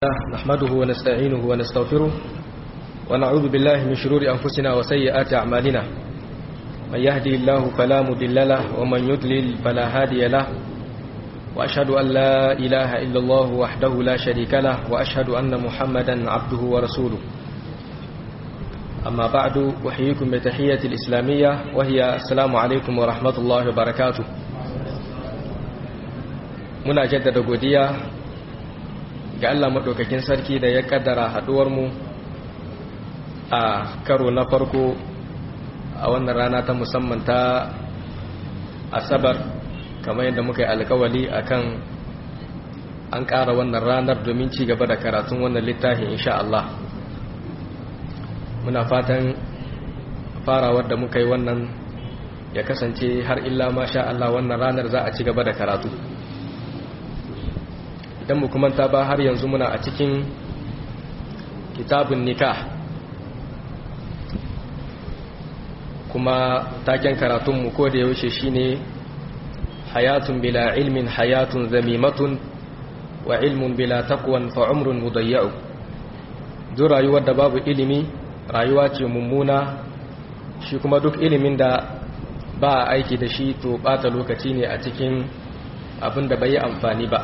نحمده ونستعينه ونستغفره ونعوذ بالله من شرور أنفسنا وسيئات أعمالنا من يهدي الله فلا مضل له ومن يضلل فلا هادي له وأشهد أن لا إله إلا الله وحده لا شريك له وأشهد أن محمدا عبده ورسوله أما بعد أحييكم بتحية الإسلامية وهي السلام عليكم ورحمة الله وبركاته muna jaddada godiya ga Allah maɗaukakin sarki da ya ƙaddara haɗuwarmu a karo na farko a wannan rana ta musamman ta asabar kamar yadda muka yi alkawali akan an ƙara wannan ranar domin ci gaba da karatun wannan littafin insha Allah muna fatan farawar da muka yi wannan ya kasance har illa masha Allah wannan ranar za a ci gaba da karatu idan mu kuma ta ba har yanzu muna a cikin kitabun nikah kuma taken karatunmu ko da yaushe shine hayatun bila ilmin hayatun zamimatun wa ilmun bila taqwan fa umrun mudayya'u duk rayuwar da babu ilimi rayuwa ce mummuna shi kuma duk ilimin da ba a aiki da shi to bata lokaci ne a cikin abin da bai yi amfani ba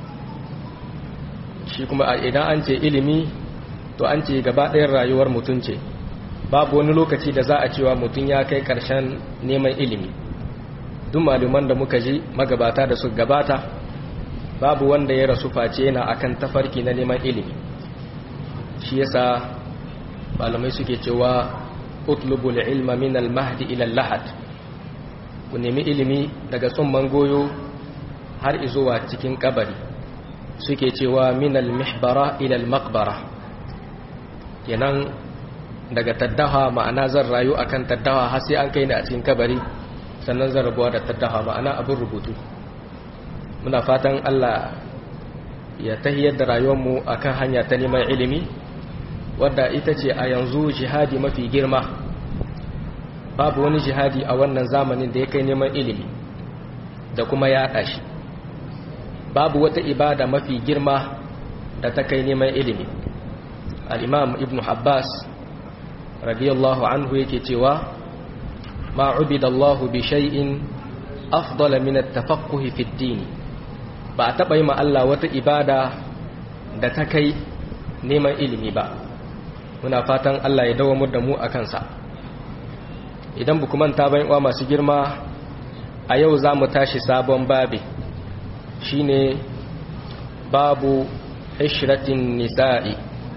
shi kuma idan an ce ilimi to an ce gaba ɗayan rayuwar mutum ce babu wani lokaci da za a cewa mutum ya kai ƙarshen neman ilimi duk maluman da muka ji magabata da su gabata babu wanda ya rasu face yana akan tafarki na neman ilimi shi yasa malamai suke cewa utlubul ilma min al-mahdi ila al-lahad ku nemi ilimi daga tsumman goyo har izuwa cikin kabari suke cewa minal mihbara ilal makbara kenan daga taddaha ma'ana zan rayu akan taddaha har sai an kai ni a cikin kabari sannan zan rabuwa da taddaha ma'ana abin rubutu muna fatan Allah ya tahiyar da rayuwarmu akan hanya ta neman ilimi wadda ita ce a yanzu jihadi mafi girma babu wani jihadi a wannan zamanin da ya kai neman ilimi da kuma yaɗa shi babu wata ibada mafi girma da ta kai neman ilimi al'imam ibn Abbas radiyallahu anhu yake cewa ma ubidallahu bi shay'in afdala min at-tafaqquh fi ad-din ba a taba yi ma Allah wata ibada da ta kai neman ilimi ba muna fatan Allah ya dawo mu da mu akan sa idan bu kuma ta bayan uwa masu girma a yau za mu tashi sabon babi shine babu ishratin nisa'i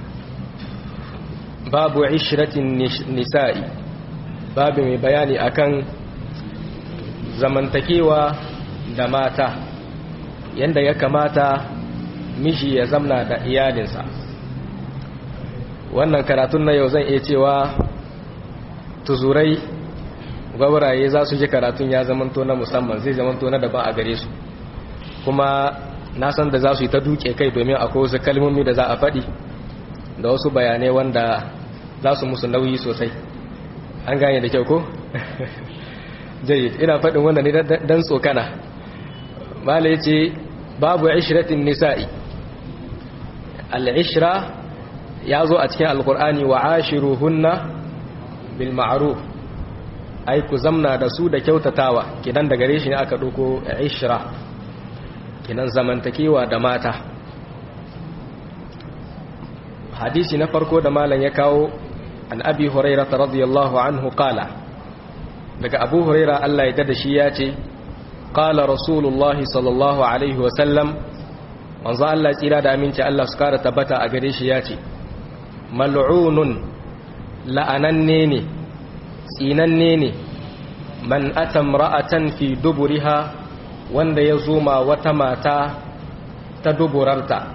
babu ishratin nisa'i babu mai bayani akan zamantakewa da mata yanda ya kamata miji ya zamna da iyalinsa wannan karatun na yau zan iya cewa tuzurai gwabaraye za su ji karatun ya zamanto na musamman zai zamanto na daban a gare su kuma na san da za su yi ta duke kai domin akwai wasu kalmomi da za a faɗi da wasu bayanai wanda za su musu nauyi sosai an gane da kyau ko? jayi ina faɗin wanda ne don tsokana mala ya ce babu ishiratin nisa'i al'ishira ya zo a cikin alkur'ani wa ashiru hunna bil ma'aruf ai ku zamna da su da kyautatawa kidan da gare shi ne aka ɗauko ishira kinan zamantakewa da mata hadisi na farko da malam ya kawo an abi huraira radiyallahu anhu qala daga abu huraira Allah ya dada shi ya ce qala rasulullah sallallahu alaihi wa sallam manzo Allah tsira da aminci Allah su kara tabbata a gare shi ya ce mal'unun la'ananne ne tsinanne ne man atamra'atan fi duburiha wanda ya zoma wata mata ta duburarta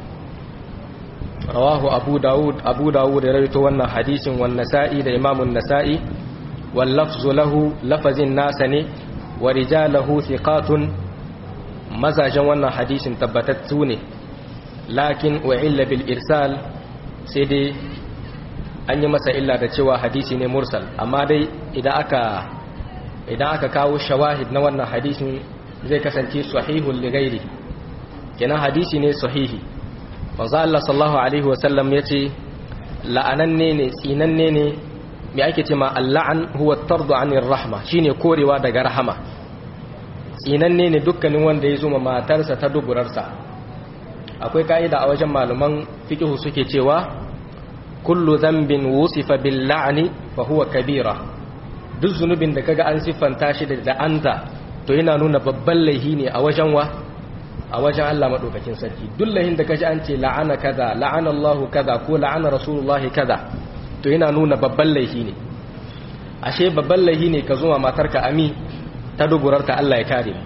rawahu abu dawud abu dawud ya rawaito wannan hadisin wan nasa'i da imamun nasa'i wal lafzu lahu lafazin nasa ne wa rijalahu thiqatun mazajen wannan hadisin tabbatattu ne lakin wa illa bil irsal sai dai an yi masa illa da cewa hadisi ne mursal amma dai idan aka idan aka kawo shawahid na wannan hadisin zai kasance sahihun ligairi kenan hadisi ne sahihi manzo Allah sallallahu alaihi wasallam yace la'ananne ne tsinanne ne me ake ce ma al'an huwa tardu anir rahma shine korewa daga rahama tsinanne ne dukkanin wanda ya zuma matarsa ta duburarsa akwai ka'ida a wajen malaman fiqh suke cewa kullu dhanbin wusifa bil la'ni fa huwa kabira duk zunubin da kaga an siffanta shi da la'anta to yana nuna babban laihi ne a wajen wa a wajen Allah madaukakin sarki duk laihin da kaji an ce la'ana kaza la'ana Allahu kaza ko la'ana Rasulullahi kaza to yana nuna babban laihi ne ashe babban laihi ne ka zo ma matarka ami ta duburarta Allah ya kare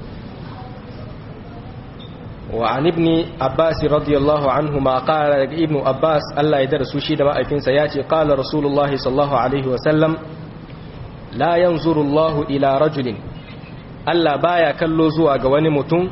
wa an ibni abbas radiyallahu anhu ma qala ibnu abbas Allah ya darasu shi da ma'aikinsa ya ce qala rasulullahi sallallahu alaihi wa sallam la yanzuru Allahu ila rajulin Allah baya kallo zuwa ga wani mutum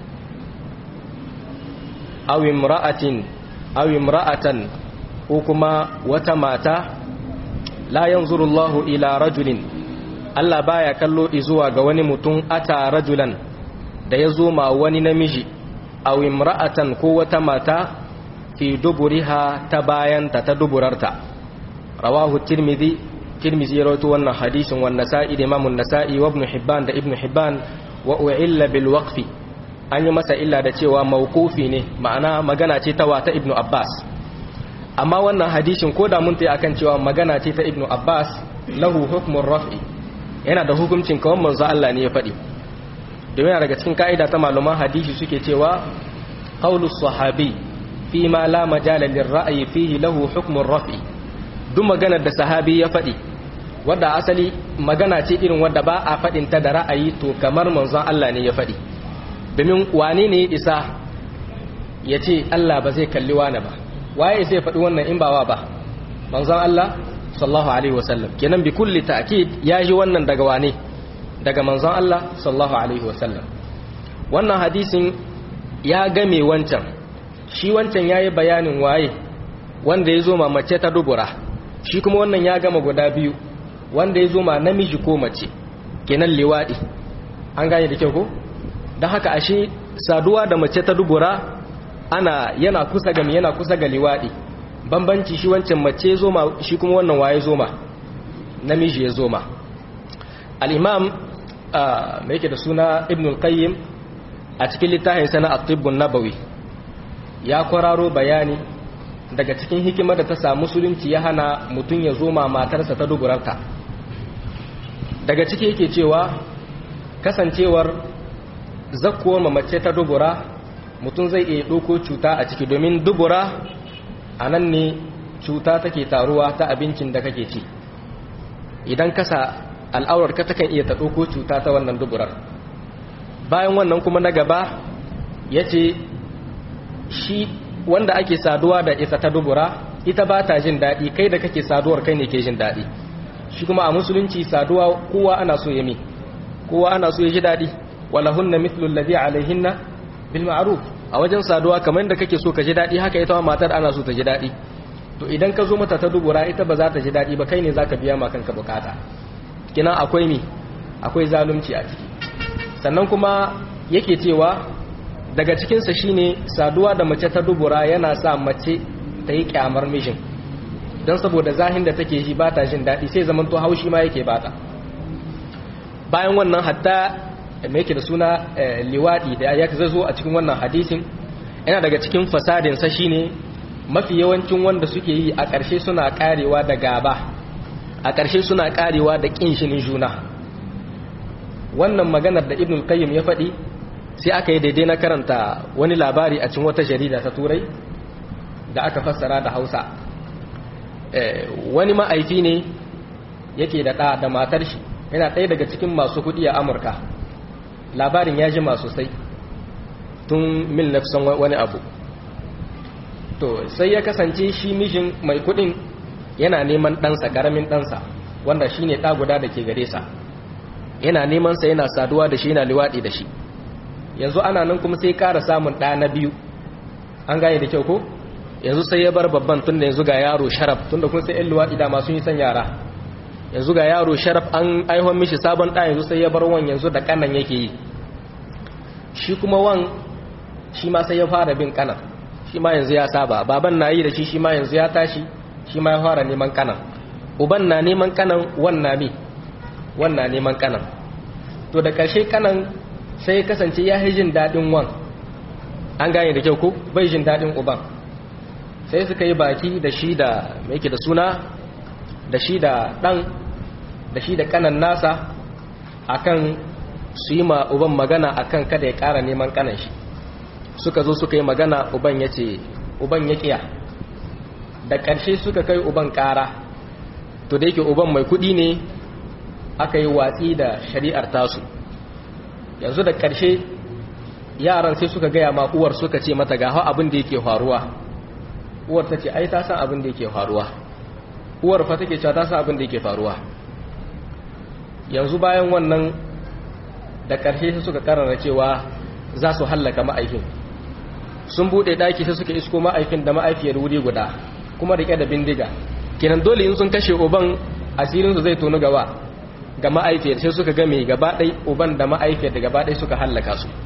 aw imra'atin aw imra'atan ko kuma wata mata la yanzuru Allahu ila rajulin Allah baya kallo zuwa ga wani mutum ata rajulan da ya zo ma wani namiji aw imra'atan ko wata mata fi duburiha ta bayanta ta duburarta rawahu tirmidhi tirmidhi ya rawaito wannan hadisin wan nasa'i da imamun nasa'i wa ibn hibban da ibn hibban wa u'illa bil waqfi an yi masa illa da cewa mawqufi ne ma'ana magana ce ta wata ibn abbas amma wannan hadisin ko da mun tayi akan cewa magana ce ta ibn abbas lahu hukmun raf'i yana da hukuncin kawai manzo Allah ne ya faɗi domin yana daga cikin ka'ida ta malaman hadisi suke cewa qaulus sahabi fi ma la majala lirra'yi fihi lahu hukmun raf'i duk maganar da sahabi ya faɗi wadda asali magana ce irin wadda ba a faɗin ta da ra'ayi to kamar manzon Allah ne ya faɗi domin wane ne ya isa ya ce Allah ba zai kalli wani ba waye zai faɗi wannan in ba wa ba manzon Allah sallallahu alaihi wasallam kenan bi kulli ta'kid ya ji wannan daga wane daga manzon Allah sallallahu alaihi wasallam wannan hadisin ya game wancan shi wancan yayi bayanin waye wanda ya zo ma mace ta dubura shi kuma wannan ya gama guda biyu wanda ya zo ma namiji ko mace kenan liwadi an gane da kyau ko don haka ashe saduwa da mace ta dubura ana yana kusa ga yana kusa ga liwadi bambanci shi wancan mace ya zo ma shi kuma wannan waye zo ma namiji ya zo ma al-imam mai yake da suna ibn al-qayyim a cikin littafin sana at-tibbun nabawi ya kwararo bayani daga cikin hikimar da ta samu musulunci ya hana mutum ya zo ma matarsa ta duburarta daga ciki yake cewa kasancewar zakkuwar mamace ta dubura mutum zai iya ɗauko cuta a ciki domin dubura a nan ne cuta take taruwa ta abincin da kake ci idan kasa al'aurar ka takan iya ta ɗauko cuta ta wannan duburar bayan wannan kuma na gaba ya ce shi wanda ake saduwa da ita ta dubura ita ba ta jin daɗi kai da kake saduwar kai ne ke jin daɗi shi kuma a musulunci saduwa kowa ana so ya mi kowa ana so ya ji daɗi walahunna mithlu alladhi alaihinna bil ma'ruf a wajen saduwa kamar yadda kake so ka ji daɗi haka ita ma matar ana so ta ji daɗi to idan ka zo mata ta dubura ita ba za ta ji daɗi ba kai ne zaka biya ma kanka bukata kina akwai mi akwai zalunci a ciki sannan kuma yake cewa daga cikinsa shine saduwa da mace ta dubura yana sa mace ta yi kyamar mijin don saboda zahin da take ji ba ta jin daɗi sai zaman to haushi ma yake bata bayan wannan hatta mai yake da suna liwaɗi da ya zo a cikin wannan hadisin yana daga cikin fasadinsa shine mafi yawancin wanda suke yi a ƙarshe suna ƙarewa da gaba a ƙarshe suna ƙarewa da ƙin shinin juna wannan maganar da ibnul qayyim ya faɗi sai aka yi daidai na karanta wani labari a cikin wata jarida ta turai da aka fassara da hausa wani ma'aifi ne yake da ɗa da matar shi yana ɗaya daga cikin masu kuɗi a amurka labarin ya jima sosai tun mil nafsan wani abu to sai ya kasance shi mishin mai kuɗin yana neman ɗansa ƙaramin ɗansa wanda shi ne ɗa guda da ke gare sa yana neman sa yana saduwa da shi yana liwaɗi da shi yanzu ana nan kuma sai ƙara samun ɗa na biyu an gane da kyau ko yanzu sai ya bar babban tun da yanzu ga yaro sharaf tun da kun sai yan luwaɗi da masu yi son yara yanzu ga yaro sharaf an aihon mishi sabon ɗa yanzu sai ya bar wan yanzu da kanan yake yi shi kuma wan shi ma sai ya fara bin kanan shi ma yanzu ya saba baban na yi da shi shi ma yanzu ya tashi shi ma ya fara neman kanan uban na neman kanan wannan mi wannan neman kanan to da ƙarshe kanan sai kasance ya yi jin daɗin wan an gane da kyau ko bai jin daɗin uban sai suka yi baki da shi da mai da suna da shi da ɗan da shi da kanan nasa akan su yi ma uban magana akan kada ya ƙara neman kanan shi suka zo suka yi magana uban ya ce uban ya ƙiya da ƙarshe suka kai uban ƙara to da yake uban mai kuɗi ne aka yi watsi da shari'ar tasu yanzu da ƙarshe yaran sai suka gaya ma uwar suka ce mata ga abin da yake faruwa uwar ta ce ai ta san abin da yake faruwa uwar fa take cewa ta san abin da yake faruwa yanzu bayan wannan da ƙarshe sai suka karara cewa za su hallaka ma'aikin sun buɗe ɗaki sai suka isko ma'aikin da ma'aifiyar wuri guda kuma rike da bindiga kenan dole in sun kashe uban asirinsu zai tonu gaba ga ma'aifiyar sai suka game gaba ɗai uban da ma'aifiyar da gaba ɗai suka hallaka su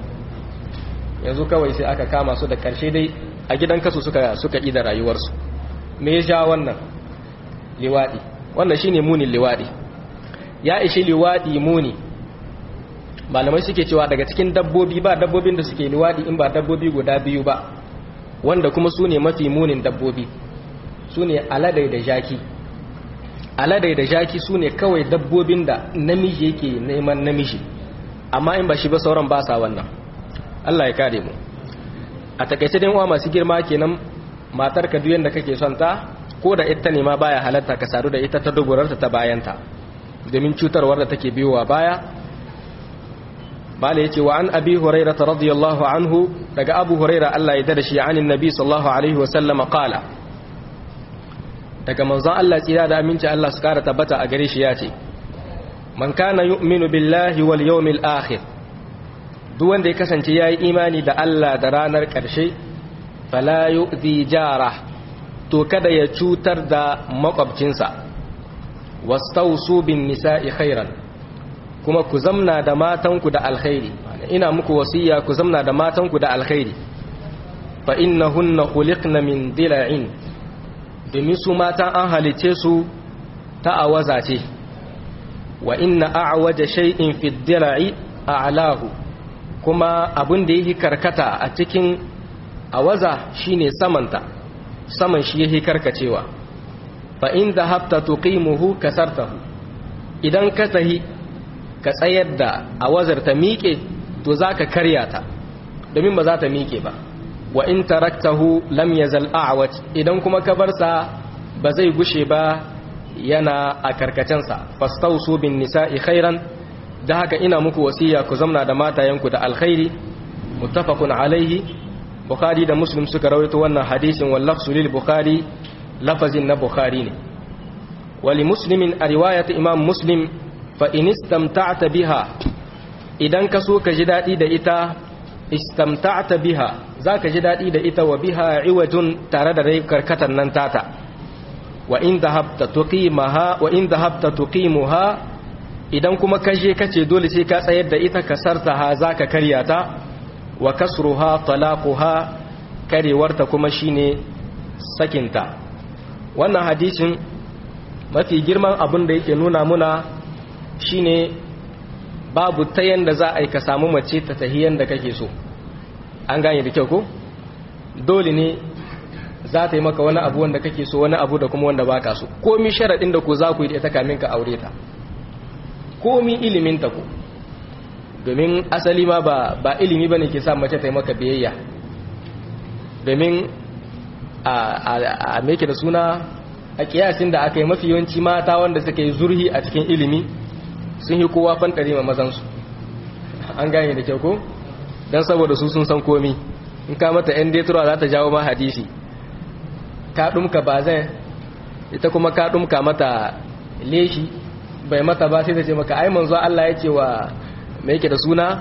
yanzu kawai sai aka kama su da ƙarshe dai a gidan kasu suka suka da rayuwarsu me ya sha wannan liwaɗi wannan shine munin liwaɗi ya ishi liwaɗi muni malamai suke cewa daga cikin dabbobi ba dabbobin da suke liwaɗi in ba dabbobi guda biyu ba wanda kuma su ne mafi munin dabbobi su ne aladai da jaki aladai da jaki su ne kawai dabbobin da namiji yake neman namiji amma in ba shi ba sauran ba sa wannan Allah ya kare mu a takaice dai uwa masu girma kenan matar ka duk yanda kake son ta ko da ita ne ma baya halatta ka sadu da ita ta dogorarta ta bayanta domin cutarwar da take biyowa baya bala yace wa an abi hurairah radiyallahu anhu daga abu hurairah Allah ya dada shi anin nabi sallallahu alaihi wa sallam qala daga manzon Allah tsira da aminci Allah su kara tabbata a gare shi yace man kana yu'minu billahi wal yawmil akhir duk wanda ya kasance yayi imani da Allah da ranar karshe fala yu'zi jara to kada ya cutar da makwabcinsa wastausu bin nisa'i khairan kuma ku zamna da matanku da alkhairi ina muku wasiya ku zamna da matanku da alkhairi fa innahunna khuliqna min dila'in domin su mata an halice su ta awaza ce wa inna a'waja shay'in fi dila'i a'lahu kuma abin da yake karkata a cikin awaza shine samanta saman shi yake karkacewa fa in dhahabta tuqimuhu kasartahu idan ka tahi ka tsayar da awazar ta miƙe to zaka karya ta domin ba za ta miƙe ba wa in taraktahu lam yazal a'waj idan kuma ka bar sa ba zai gushe ba yana a karkacensa fastausu bin nisa'i khairan da haka ina muku wasiya ku zamna da matayenku da alkhairi muttafaqun alaihi bukhari da muslim suka rawaito wannan hadisin wallafsu lil bukhari lafazin na bukhari ne wali muslimin a riwayat imam muslim fa in istamta'ta biha idan ka so ka ji dadi da ita istamta'ta biha zaka ji dadi da ita wa biha iwajun tare da rai karkatan nan tata wa in dhahabta tuqimaha wa in dhahabta tuqimuha idan kuma kaje kace dole sai ka tsayar da ita kasartaha zaka karya ta wa kasruha talaquha karewarta kuma shine sakinta wannan hadisin mafi girman abin da yake nuna muna shine babu ta yanda za a yi ka samu mace ta tahiyan da kake so an gane da kyau ko dole ne za ta yi maka wani abu wanda kake so wani abu da kuma wanda baka so komi sharaɗin da ku za ku yi da ita kamin ka aure ta komi ilimin ta ku domin asali ma ba, ba ilimi ba ne ke sa mace ta yi maka biyayya domin a, a, a meke da suna a kiyasin da aka yi mafi yawanci mata wanda suka yi zurhi a cikin ilimi sun yi kowa fantare ma mazansu an gane da kyau ko don saboda su sun san komi in ka mata yan detura za ta jawo ma hadisi ka ɗumka ba zai ita kuma ka ɗumka mata leshi bai mata ba sai ta ce maka ai manzo Allah ya ce wa mai yake da suna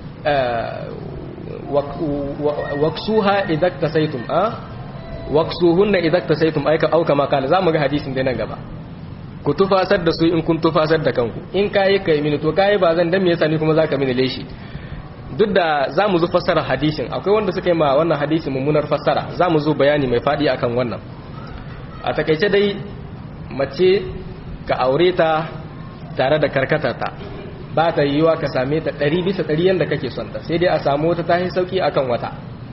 waksuha idan ta saitum a waksuhunna idan ta saitum aika auka makala za mu ga hadisin dai nan gaba ku tufasar da su in kun tufasar da kanku in kayi kai mini to kayi ba zan dan me yasa ni kuma zaka mini leshi duk da za mu zo fassara hadisin akwai wanda suka yi ma wannan hadisin mummunar fassara za mu zo bayani mai faɗi akan wannan a takaice dai mace ka aure ta tare da karkatarta ba ta yiwuwa ka same ta ɗari bisa ɗari yadda kake son ta sai dai a samu wata tahi sauki akan wata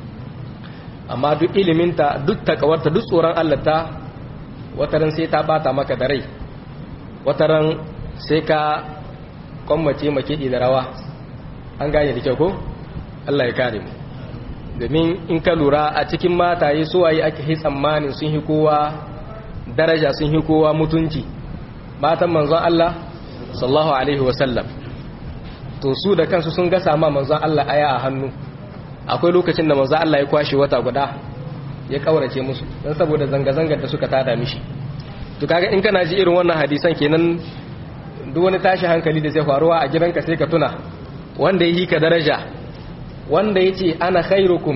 amma duk iliminta duk takawarta duk tsoron allata wataran sai ta bata maka da rai wataran sai ka kwammace makiɗi da rawa an gane da kyau ko Allah ya kare mu domin in ka lura a cikin mataye suwaye ake yi tsammanin sun hi kowa daraja sun hi kowa mutunci matan manzon Allah sallallahu alaihi wasallam to su da kansu sun gasa ma manzon Allah aya a hannu akwai lokacin da manzon Allah ya kwashe wata guda ya kaurace musu dan saboda zanga-zangar da suka tada mishi to kaga in kana ji irin wannan hadisan kenan duk wani tashi hankali da zai faruwa a gidanka sai ka tuna wanda yi ka daraja wanda ya ce ana khairukum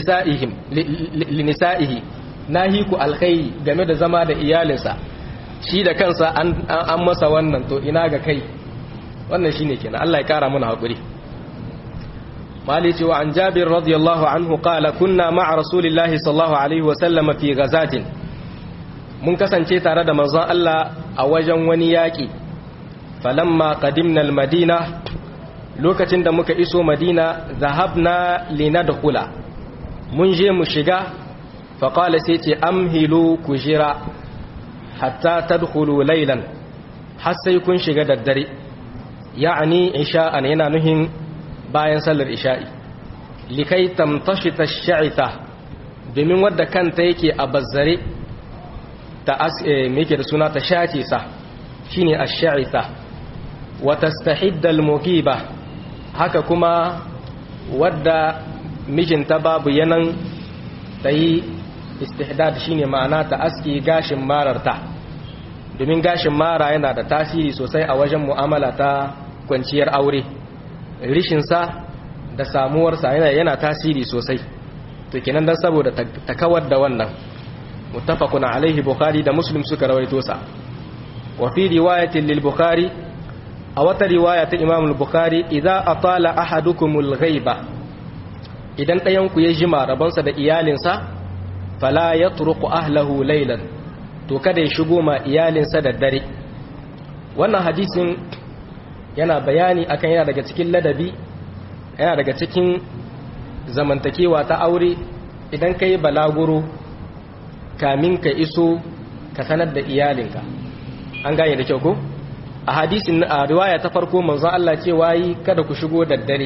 linisa'ihi na hiku alkhairi game da zama da iyalinsa shi da kansa an masa wannan to ina ga kai wannan shi ne kenan Allah ya kara mana haƙuri mali cewa an jabir radiyallahu anhu qala kunna ma'a rasulillahi sallallahu alaihi wa sallama fi ghazatin mun kasance tare da manzon Allah a wajen wani yaƙi falamma qadimna al-madina lokacin da muka iso madina zahabna linadkhula mun je mu shiga faqala sai ce amhilu kujira hatta tadkhulu laylan har sai kun shiga daddare ya'ani isha'an yana nuhin bayan sallar isha'i likai tamtashita ash-sha'itha domin wadda kanta yake a bazzare ta yake da suna ta shace sa shine ash-sha'itha wa tastahidda al-muqiba haka kuma wadda mijinta babu yanan ta yi istihdad shine ma'ana ta aski gashin mararta domin gashin mara yana da tasiri sosai a wajen mu'amala ta kwanciyar aure rishinsa da samuwarsa yana, yana tasiri sosai to kenan dan saboda ta kawar da wannan muttafaqun alaihi bukhari da muslim suka rawaito sa wa fi riwayatin lil bukhari a wata riwaya ta imam al-bukhari idza atala ahadukumul ghaiba idan ɗayan ku ya jima rabonsa da iyalinsa fala yatruku ahlahu laylan to kada ya shigo ma iyalinsa da dare wannan hadisin yana bayani akan yana daga cikin ladabi yana daga cikin zamantakewa ta aure idan ka yi balaguro kamin ka iso ka sanar da iyalinka an gane da kyau ko a hadisin a riwaya ta farko manzon Allah ce wayi kada ku shigo da dare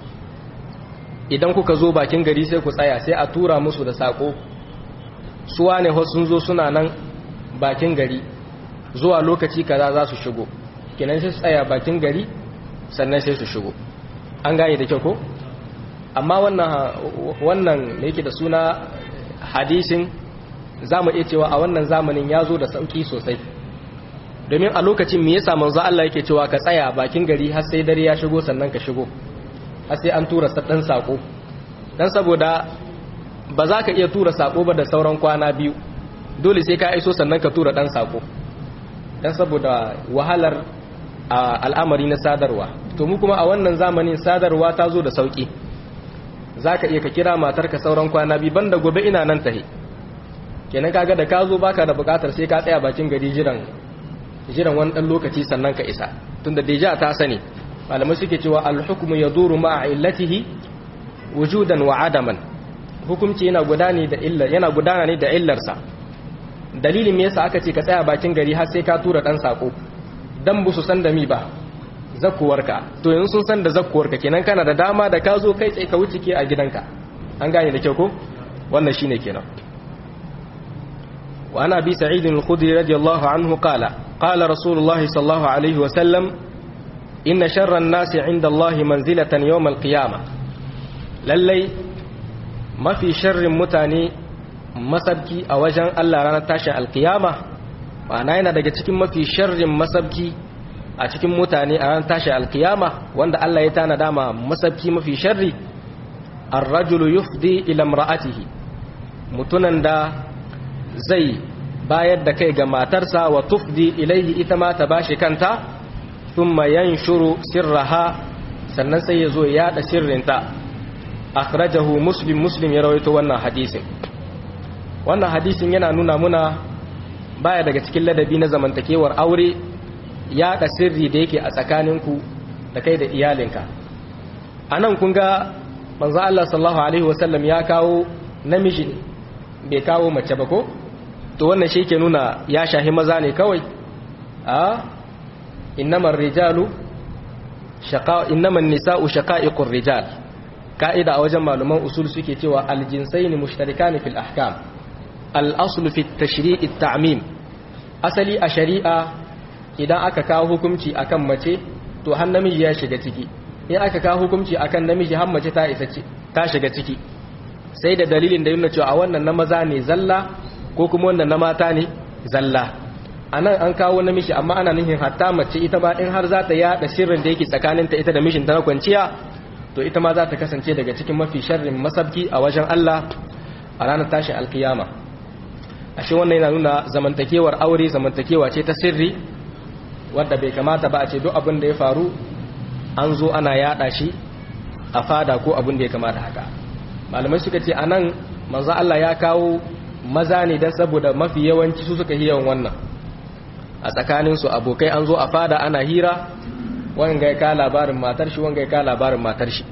idan kuka zo bakin gari sai ku tsaya sai a tura musu da sako suwa ne sun zo suna nan bakin gari zuwa lokaci kaza za su shigo kenan sai su tsaya bakin gari sannan sai su shigo an gane da kyau ko amma wannan wannan da yake da suna hadisin za mu iya cewa a wannan zamanin ya zo da sauki sosai domin a lokacin me yasa manzo Allah yake cewa ka tsaya bakin gari har sai dare ya shigo sannan ka shigo har sai an tura dan sako dan saboda ba za ka iya tura sako ba da sauran kwana biyu dole sai ka iso sannan ka tura dan sako dan saboda wahalar al'amari na sadarwa to mu kuma a wannan zamanin sadarwa ta zo da sauki za ka iya ka kira matarka sauran kwana biyu banda gobe ina nan tahe kenan kaga da ka zo baka da bukatar sai ka tsaya bakin gari jiran jiran wani dan lokaci sannan ka isa tunda deja ta sani malamai suke cewa al-hukmu yaduru ma'a illatihi wujudan wa adaman hukunci yana gudana da illa yana gudana ne da illarsa dalilin me yasa aka ce ka tsaya bakin gari har sai ka tura dan sako dan bu su san da mi ba zakkuwarka to yanzu sun san da zakkuwarka kenan kana da dama da ka zo kai tsaye ka wuce ke a gidanka an gane da kyau ko wannan shine kenan wa ana bi sa'id al-khudri radiyallahu anhu qala qala rasulullahi sallallahu alaihi wa sallam inna sharra an-nasi 'inda allahi manzilatan yawm al-qiyamah lallai mafi sharrin mutane masabki a wajen Allah ranar tashin alkiyama ma'ana yana daga cikin mafi sharrin masabki a cikin mutane a ranar tashin alkiyama wanda Allah ya tana dama masabki mafi sharri ar-rajulu yufdi ila imra'atihi mutunan da zai bayar da kai ga matarsa wa tufdi ilaihi ita ma ta bashi kanta thumma yanshuru sirraha sannan sai ya zo ya yada sirrinta akhrajahu muslim muslim ya rawaito wannan hadisin wannan hadisin yana nuna muna baya daga cikin ladabi na zamantakewar aure yada sirri da yake a tsakaninku da kai da iyalinka anan kun ga manzo Allah sallallahu alaihi wasallam ya kawo namiji bai kawo mace ba ko to wannan shi ke nuna ya shahi maza ne kawai a innamar rijalu shaqa innaman nisa'u shaqa'iqur rijal ka'ida a wajen malaman usul suke cewa aljinsaini mushtarikani fil ahkam al-asl fi at-tashri' at-ta'mim asali a shari'a idan aka kawo hukunci akan mace to har namiji ya shiga ciki in aka kawo hukunci akan namiji har mace ta isa ta shiga ciki sai da dalilin da yana cewa a wannan na maza ne zalla ko kuma wannan na mata ne zalla a nan an kawo namiji amma ana nufin hatta mace ita ba in har za ta yada sirrin da yake tsakaninta ita da mishinta na kwanciya to ita ma za ta kasance daga cikin mafi sharrin masabki a wajen Allah a ranar tashin alkiyama ashe wannan yana nuna zamantakewar aure zamantakewa ce ta sirri wadda bai kamata ba a ce duk abin da ya faru an zo ana yada shi a fada ko abin da ya kamata haka malamai suka ce anan manzo Allah ya kawo maza ne dan saboda mafi yawanci su suka yawan wannan a tsakanin su abokai an zo a fada ana hira wanga ya ka labarin matar shi wanga ya ka labarin matar shi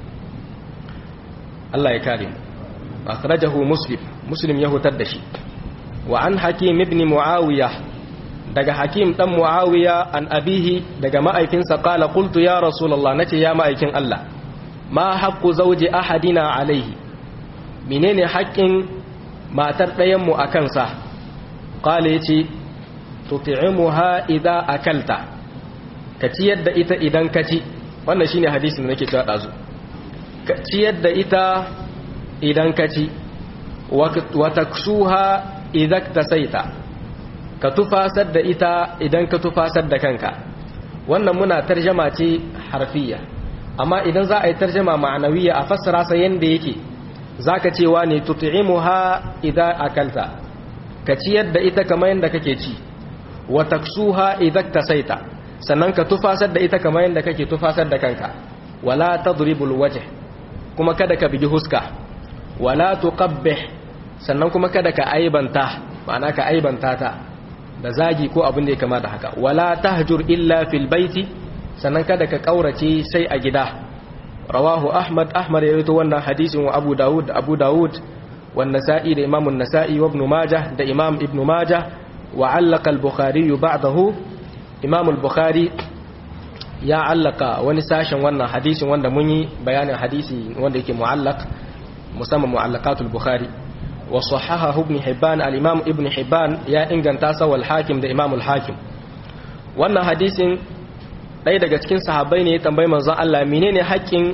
Allah ya kare mu akhrajahu muslim muslim ya hutar da shi wa an hakim ibn muawiya daga hakim dan muawiya an abihi daga ma'aikinsa qala qultu ya rasulullah nace ya ma'aikin Allah ma haqqu zawji ahadina alaihi menene haƙƙin matar ɗayan mu akan sa qala yace tut'imuha idza akalta ka ciyar da ita idan ka ci wannan shine hadisin da nake cewa dazu ka ciyar da ita idan ka ci wa taksuha idan tasaita ka tufasar da ita idan ka tufasar da kanka wannan muna tarjama ce harfiya amma idan za a yi tarjama ma'anawiya a fassara sa yanda yake zaka cewa ne tut'imuha idan akalta ka ciyar da ita kamar yanda kake ci wa taksuha idan tasaita sannan ka tufasar da ita kamar yanda kake tufasar da kanka wala tadribul wajh kuma kada ka bigi huska wala tuqabbih sannan kuma kada ka aibanta ma'ana ka aibanta ta da zagi ko abin da ya kama da haka wala tahjur illa fil baiti sannan kada ka kaurace sai a gida rawahu ahmad ahmad ya rawaito wannan hadisin wa abu daud da abu daud wa nasa'i da imam an-nasa'i wa ibn majah da imam ibn majah wa allaqa al-bukhari ba'dahu imam al-bukhari ya allaka wani sashen wannan hadisin wanda mun yi bayanin hadisi wanda yake mu'allaq musamman mu'allaqatul bukhari وصححه ابن حبان الإمام ابن حبان يا إنغان تاسا والحاكم ده إمام الحاكم wannan hadisin ɗaya daga cikin sahabbai ne ya tambayi manzon Allah menene haƙƙin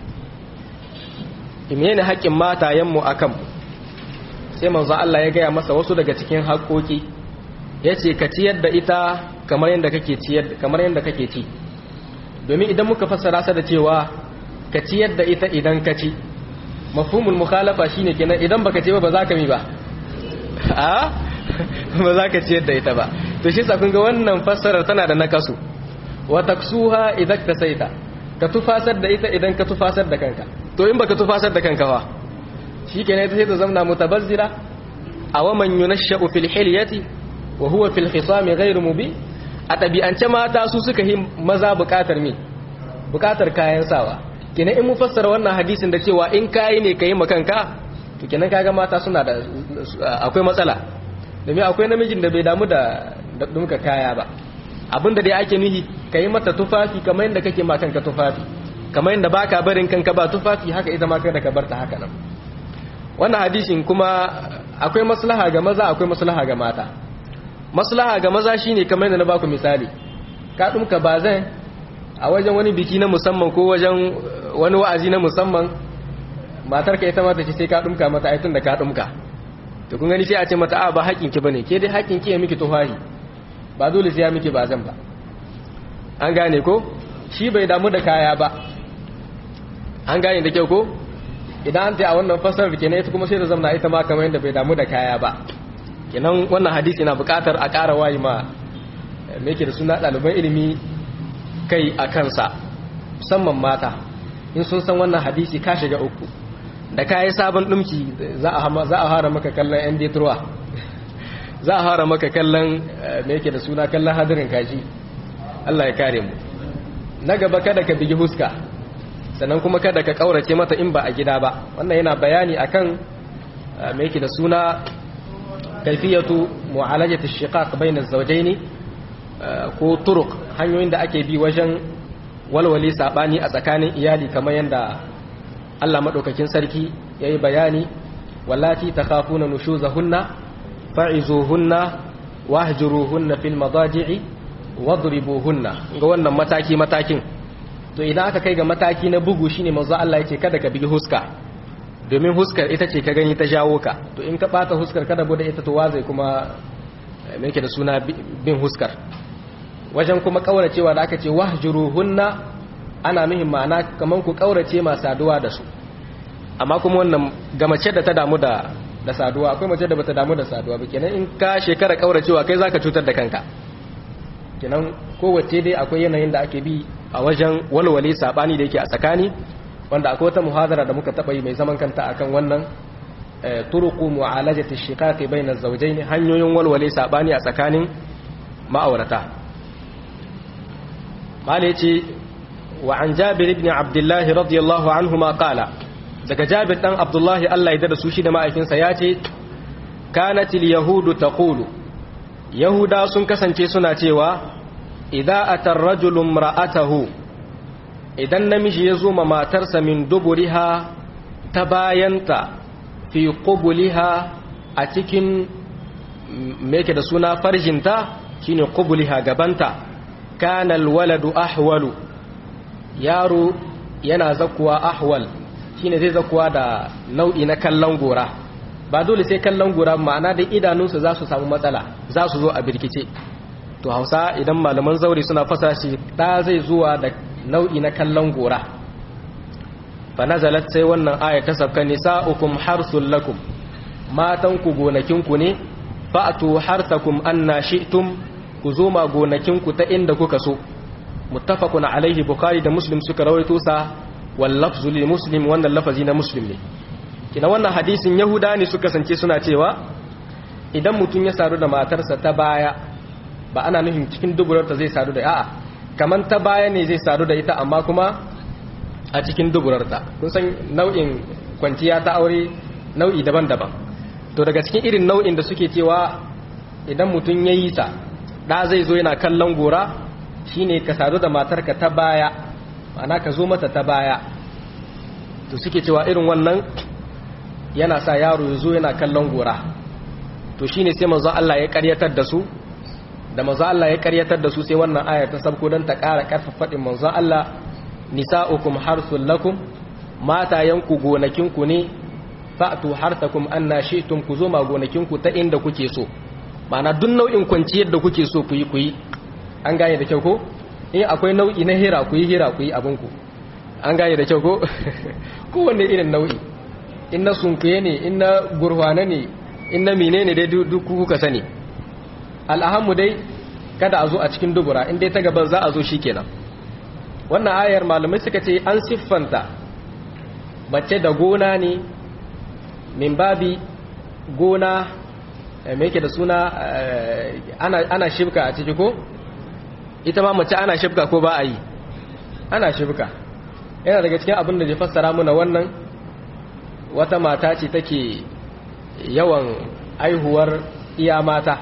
menene haƙƙin matayenmu akan sai manzon Allah ya gaya masa wasu daga cikin haƙƙoƙi yace ka ciyar da ita kamar yadda kake ciyar kamar yadda kake ci domin idan muka fassara sa da cewa ka ciyar da ita idan ka ci mafhumul mukhalafa shine kenan idan baka ce ba ba za ka mi ba a ba za ka ciyar da ita ba to shi sa kun ga wannan fassarar tana da nakasu wa taksuha idan ka saita ka tufasar da ita idan ka tufasar da kanka to in baka tufasar da kanka fa shikenan ita sai ta zamna mutabazzira aw man yunashsha'u fil hilyati wa huwa fil khisami ghayr mubin a tabi'ance mata su suka yi maza bukatar mi bukatar kayan sawa kenan in mu fassara wannan hadisin da cewa in kayi ne kayi makanka to kenan kaga mata suna da akwai matsala domin akwai namijin da bai damu da dumka kaya ba abinda dai ake nuhi kayi mata tufafi kamar yadda kake ma kanka tufafi kamar yadda baka barin kanka ba tufafi haka ita ma kada ka barta haka nan wannan hadisin kuma akwai maslaha ga maza akwai maslaha ga mata maslaha ga maza shine kamar yadda na baku misali ka dumka bazan a wajen wani biki na musamman ko wajen wani wa'azi na musamman matar ka ita mata ce sai ka dumka mata aitun da ka dumka to kun gani sai a ce mata a ba haƙin ki bane ke dai haƙin ki ya miki tufahi ba dole sai ya miki ba zan ba an gane ko shi bai damu da kaya ba an gane da kyau ko idan an ta a wannan fasarar kenan ita kuma sai da zamna ita ma kamar yadda bai damu da kaya ba kenan wannan hadisi na buƙatar a ƙara wayi ma me yake da suna ɗaliban ilimi kai a kansa musamman mata in sun san wannan hadisi ka shiga uku da ka yi sabon ɗumki za a hara maka kallon yan detroit za a hara maka kallon me yake da suna kallon hadirin kaji Allah ya kare mu na gaba kada ka bigi huska sannan kuma kada ka kaurace mata in ba a gida ba wannan yana bayani akan me yake da suna kaifiyatu mu'alajati shiqaq bayna az-zawjayn ko turuq hanyoyin da ake bi wajen walwale sabani a tsakanin iyali kamar yanda Allah madaukakin sarki yayi bayani wallati takhafuna nushuzahunna fa'izuhunna wahjuruhunna fil madaji'i wadribuhunna ga wannan mataki matakin to idan aka kai ga mataki na bugu shine manzo Allah yake kada ka bigi huska domin huskar ita ce ka gani ta jawo ka to in ka bata huskar kada bude ita to wazai kuma me yake da suna bin huskar wajen kuma kauracewa da aka ce wahjuruhunna ana muhim ma'ana kaman ku kaurace ma saduwa da su amma kuma wannan ga mace da ta damu da da saduwa akwai mace da bata damu da saduwa ba kenan in ka shekara kauracewa kai zaka cutar da kanka kenan kowace dai akwai yanayin da ake bi a wajen walwale sabani da yake a tsakani wanda akwai wata muhadara da muka taba yi mai zaman kanta akan wannan turuqu mu'alajati shiqaqi bayna az-zawjayn hanyoyin walwale sabani a tsakanin ma'aurata mala yace wa an jabir ibn abdullah radiyallahu anhuma qala daga jabir dan abdullah Allah ya da su shi da ma'aikinsa yace kanatil yahudu taqulu yahuda sun kasance suna cewa idza atar rajulun ra'atahu idan namiji ya zo ma matarsa min duburiha ta bayanta fi qubuliha a cikin me yake da suna farjinta shine qubuliha gabanta kana alwaladu ahwalu yaro yana zakuwa ahwal shine zai zakuwa da nau'i na kallon gora ba dole sai kallon gora ma'ana da idanunsa za su samu matsala za su zo a birkice to hausa idan malaman zauri suna fasa shi ɗa zai zuwa da nau'i na kallon gora fa nazalat sai wannan aya ta sabka nisa'ukum harsul lakum matanku gonakinku ne fa'tu harsakum anna shi'tum ku zo ma gonakinku ta inda kuka so muttafaqun alaihi bukhari da muslim suka rawaito sa wal lafzu li muslim wannan lafazi na muslim ne kina wannan hadisin yahuda ne suka sance suna cewa idan mutum ya sadu da matarsa ta baya ba ana nufin cikin duburarta zai sadu da a'a kaman ta baya ne zai sadu da ita amma kuma a cikin duburarta kun san nau'in kwanciya ta aure nau'i daban-daban to daga cikin irin nau'in da suke cewa idan mutum ya yi ta ɗa zai zo yana kallon gora shine ka sadu da matarka ta baya ma'ana ka zo mata ta baya to suke cewa irin wannan yana sa yaro ya zo yana kallon gora to shine sai manzo Allah ya karyatar da su da manzo Allah ya karyatar da su sai wannan ayar ta sabko dan ta ƙara ƙarfafa fadin manzo Allah nisa'ukum harsul lakum matayanku gonakinku ne fa'tu harsakum anna shi'tum ku zo ma gonakinku ta inda kuke so ma'ana duk nau'in kwanciyar da kuke so ku yi ku yi an gane da kyau ko in akwai nau'i na hira ku yi hira ku yi abinku an gane da kyau ko kowanne irin nau'i in na sunkuye ne in na gurhwana ne in na mine ne dai duk kuka sani al'ahammu dai kada a zo a cikin dubura in dai ta gaban za a zo shi kenan wannan ayar malamai suka ce an siffanta mace da gona ne min babi gona mai yake da suna ana shibka a ciki ko ita ma mace ana shibka ko ba a yi ana shibka yana daga cikin abin da ya fassara muna wannan wata mata ce take yawan aihuwar iya mata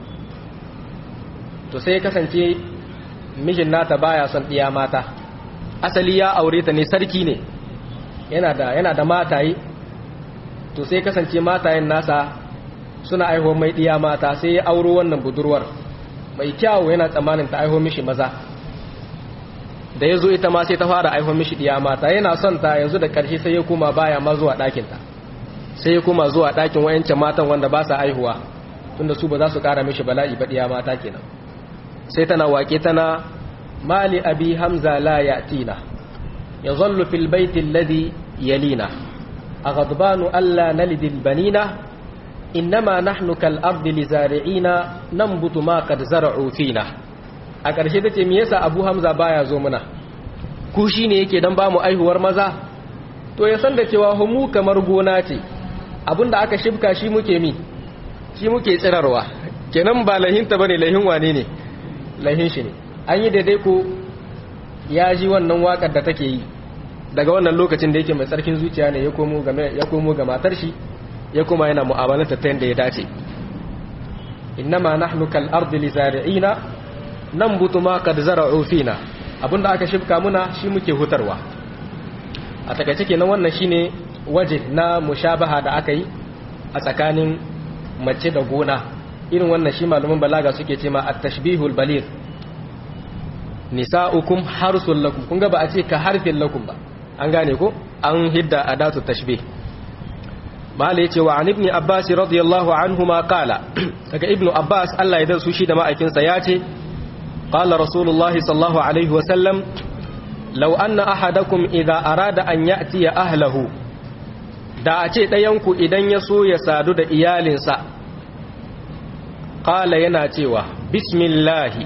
to sai kasance mijin nata baya son iya mata asali ya aure ta ne sarki ne yana da yana da mataye to sai kasance matayen nasa suna aihuwar mai iya mata sai ya auro wannan budurwar mai kyawu yana tsammanin ta aiho mishi maza da ya zo ita ma sai ta fara aiho mishi iya mata yana son ta yanzu da ƙarshe sai ya koma baya ma zuwa ɗakinta sai ya koma zuwa ɗakin wayancan matan wanda ba sa aihuwa tunda su ba za su ƙara mishi bala'i ba iya mata kenan sai tana waƙe tana mali abi hamza la ya'tina yadhallu fil baiti alladhi yalina aghadbanu alla nalid al banina innama nahnu kal ardi lizari'ina nambutu ma qad zara'u fina a ƙarshe tace me yasa abu hamza baya zo muna ku shi ne yake don ba mu aihuwar maza to ya san da cewa mu kamar gona ce abinda aka shibka shi muke mi shi muke tsirarwa kenan ba lahinta bane lahin wane ne lahin shi ne an yi daidai ko ya ji wannan wakar da take yi daga wannan lokacin da yake mai tsarkin zuciya ne ya komo ga matar shi ya kuma yana mu'amalanta ta yadda ya dace innama nahnu kal ardi li zari'ina nambutu ma qad zara'u fina abinda aka shibka muna shi muke hutarwa a takaice kenan wannan shine waje na mushabaha da aka yi a tsakanin mace da gona irin wannan shi malumin balaga suke ce ma at-tashbihul baligh nisa'ukum harsul lakum kun ga ba a ce ka harfin lakum ba an gane ko an hidda adatu tashbih mala yace wa an ibn abbas radiyallahu anhu ma qala daga ibn abbas Allah ya darsu shi da ma'aikinsa ya ce qala rasulullahi sallallahu alaihi wa sallam law anna ahadakum idha arada an ya'ti ahlahu da a ce ɗayanku idan ya so ya sadu da iyalinsa qala yana cewa bismillahi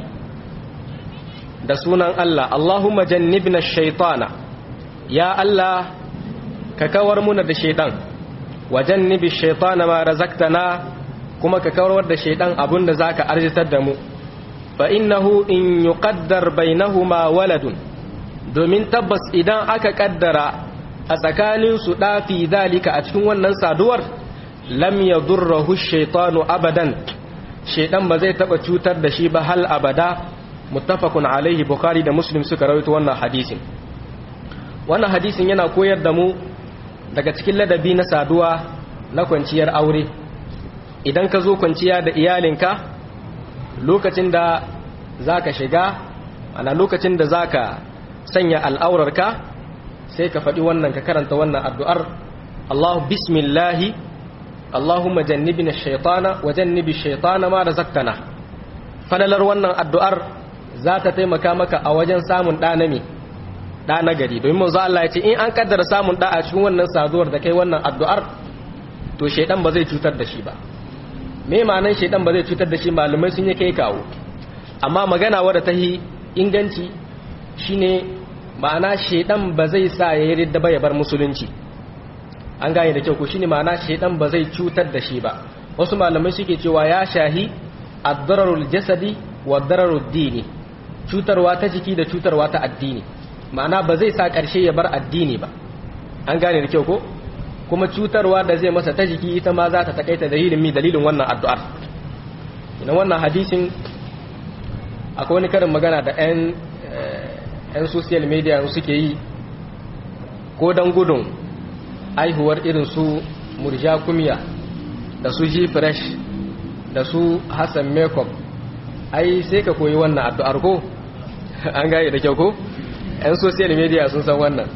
da sunan Allah Allahumma jannibna shaitana ya Allah ka kawar muna da shaitan wa jannibi shaitana ma razaqtana kuma ka kawar da shaitan abinda zaka arzitar da mu fa innahu in yuqaddar bainahuma waladun domin tabbas idan aka kaddara a tsakanin su dafi zalika a cikin wannan saduwar lam yadurruhu shaitanu abadan shaitan ba zai taba cutar da shi ba hal abada muttafaqun alaihi bukhari da muslim suka rawaito wannan hadisin wannan hadisin yana koyar da mu daga cikin ladabi na saduwa na kwanciyar aure idan ka zo kwanciya da iyalinka lokacin da zaka shiga ana lokacin da zaka sanya al'aurarka sai ka faɗi wannan ka karanta wannan addu'ar Allahu bismillahi Allahumma jannibna ash-shaytana wa jannibi ash-shaytana ma razaqtana falalar wannan addu'ar za ta taimaka maka a wajen samun ɗa na me ɗa na gari domin manzo Allah ya ce in an kaddara samun ɗa a cikin wannan saduwar da kai wannan addu'ar to shaidan ba zai cutar da shi ba me ma'anan shaidan ba zai cutar da shi malumai sun yi kai kawo amma magana wadda ta yi inganci shine ma'ana shaidan ba zai sa ya yi ridda ba ya bar musulunci an gane da kyau ko shine ma'ana shaidan ba zai cutar da shi ba wasu malamai suke cewa ya shahi ad-dararul jasadi wa dararud dini cutarwa ta jiki da cutarwa ta addini ma'ana ba zai sa ƙarshe ya bar addini ba an gane da kyau ko kuma cutarwa da zai masa ta jiki ita ma za ta takaita dalilin mi dalilin wannan addu'ar ina wannan hadisin akwai wani karin magana da 'yan 'yan social media suke yi ko don gudun aihuwar irin su murja kumiya da su ji fresh da su hassan makeup ai sai ka koyi wannan addu'ar ko an gane da kyau ko 'yan social media sun san wannan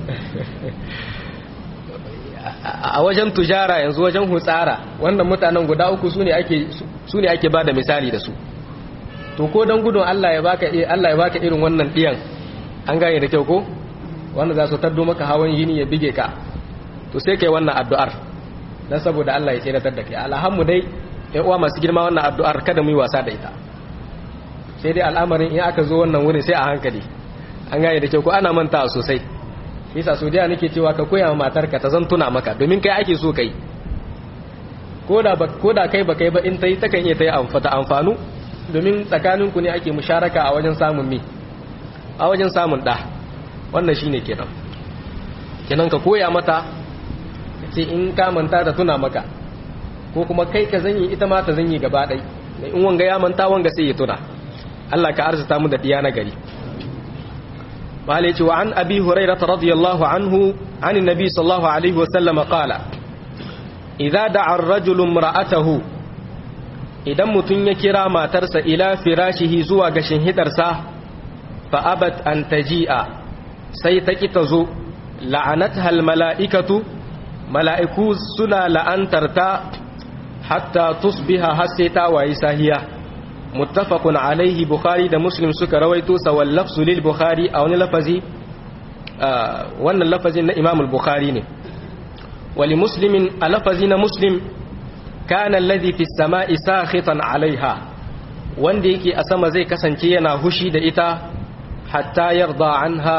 a wajen tujara yanzu wajen hutsara wannan mutanen guda uku su ne ake ba da misali da su to ko don gudun Allah ya baka Allah ya baka irin wannan diyan an gane da kyau ko wanda za su taddo maka hawan yini ya bige ka to sai kai wannan addu'ar dan saboda Allah ya tsiratar da kai alhammu dai ƴan uwa masu girma wannan addu'ar kada mu yi wasa da ita sai dai al'amarin in aka zo wannan wurin sai a hankali an gane da kyau ko ana mantawa sosai bisa so da nake cewa ka koya ma matarka ta zan tuna maka domin kai ake so kai koda ba koda kai ba kai ba in tai takan iya tai amfata amfanu domin tsakaninku ne ake musharaka a wajen samun mi a wajen samun da wannan shine kenan kenan ka koya mata ce in ka manta ta tuna maka ko kuma kai ka zanyi ita ma ta zanyi gaba ɗai in wanga ya manta wanga sai ya tuna Allah ka arzuta mu da diya na gari malai wa an abi hurairah radiyallahu anhu an annabi sallallahu alaihi wa sallam qala idza da'a ar-rajulu imra'atahu idan mutun ya kira matarsa ila firashihi zuwa ga shinhidarsa fa abat an taji'a sai ta ki ta zo la'anatha al-mala'ikatu mala'iku suna la'antarta hatta tusbiha har sai ta wayi sahiya muttafaqun alaihi bukhari da muslim suka rawaito sa wal lafzu lil bukhari a wani lafazi wannan lafazin na imam al-bukhari ne wali muslimin a lafazi na muslim kana alladhi fi samai sakhitan alaiha wanda yake a sama zai kasance yana hushi da ita hatta yarda anha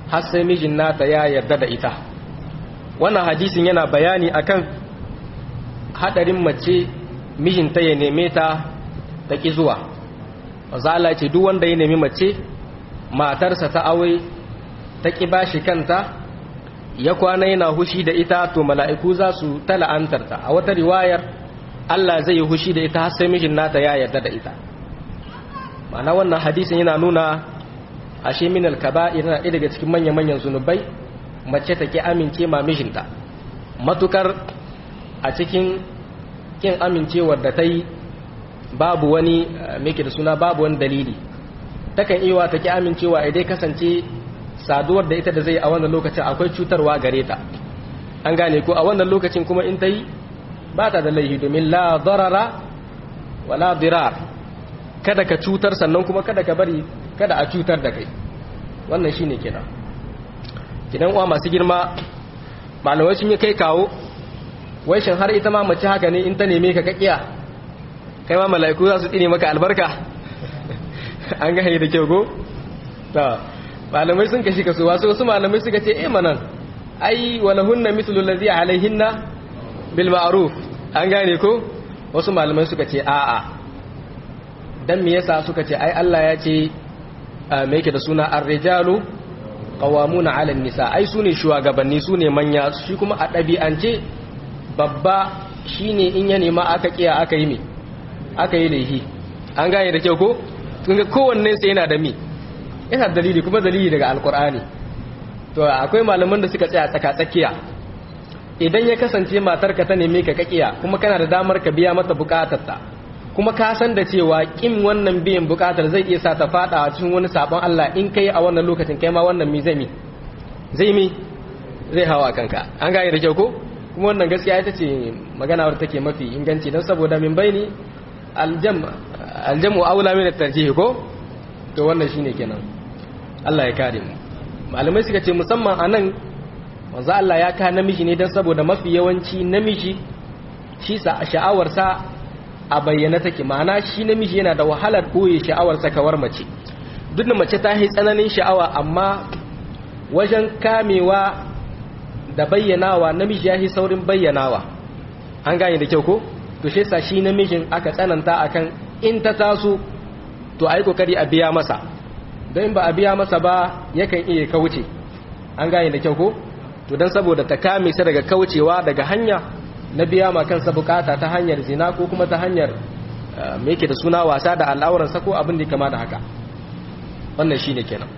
har sai mijin nata ya yarda da ita wannan hadisin yana bayani akan hadarin mace mijinta ya neme ta ta ki zuwa Allah ce duk wanda ya nemi mace matarsa ta aure ta ki bashi kanta ya kwana yana hushi da ita to mala'iku za su tala'antarta a wata riwayar Allah zai yi hushi da ita har sai mijin nata ya yarda da ita ma'ana wannan hadisin yana nuna ashe min al-kaba'ir yana ɗaya daga cikin manya-manyan zunubai mace ta ki amince ma mijinta matukar a cikin kin amincewar da ta yi babu wani meke da suna babu wani dalili takan iya ta ki amincewa idan kasance saduwar da ita da zai a wannan lokacin akwai cutarwa gare ta an gane ko a wannan lokacin kuma in ta yi ba ta da laihi domin la darara wala dirar kada ka cutar sannan kuma kada ka bari kada a cutar da kai wannan shine kenan kidan uwa masu girma malamai sun yi kai kawo wai shin har ita ma mace haka ne in ta neme ka kakiya kai ma mala'iku za su tsine maka albarka an ga da kyau go ta malamai sun kashi kaso wasu wasu malamai suka ce eh manan ai walahunna mithlu allazi alaihinna bil ma'ruf an gane ko wasu malamai suka ce a'a dan me yasa suka ce ai Allah ya ce me yake da suna ar-rijalu qawamuna 'ala an-nisa ai sune shugabanni sune manya shi kuma a dabi'ance babba shine in ya nema aka kiya aka yi me aka yi laihi an gane da kyau ko kun ga kowanne sai yana da me yana dalili kuma dalili daga alkur'ani to akwai malaman da suka tsaya tsaka tsakiya idan ya kasance matarka ta neme ka kakiya kuma kana da damar ka biya mata bukatarta kuma ka san da cewa kin wannan biyan bukatar zai iya sa ta fada a cikin wani sabon Allah in kai a wannan lokacin kai ma wannan mi zai mi zai mi zai hawa kanka an gane da kyau ko kuma wannan gaskiya ita ce magana wadda take mafi inganci don saboda min baini aljam aljamu aula min at-tarjih ko to wannan shine kenan Allah ya kare mu malamai suka ce musamman anan manzo Allah ya ka namiji ne dan saboda mafi yawanci namiji shi sa sha'awar sa a bayyana take ma'ana shi namiji yana da wahalar koyi sha'awar sa kawar mace duk da mace ta yi tsananin sha'awa amma wajen kamewa da bayyanawa namiji ya yi saurin bayyanawa an gane da kyau ko to shi sa shi namijin aka tsananta akan in ta taso to ai kokari a biya masa don ba a biya masa ba yakan iya kauce an gane da kyau ko to don saboda ta kame sa daga kaucewa daga hanya na biya ma kansa bukata ta hanyar zina ko kuma ta hanyar me yake da suna wasa da al'auransa ko abin da kama da haka wannan shine kenan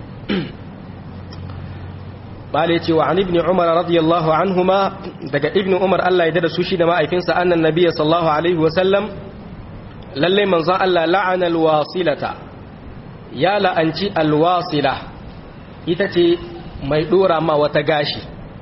bale ce wa an ibn umar radiyallahu anhuma daga ibn umar Allah ya dada su shi da ma'aifinsa annan nabiyyi sallallahu alaihi wa sallam lalle manzon Allah la'ana alwasilata ya la'anci alwasila ita ce mai dora ma wata gashi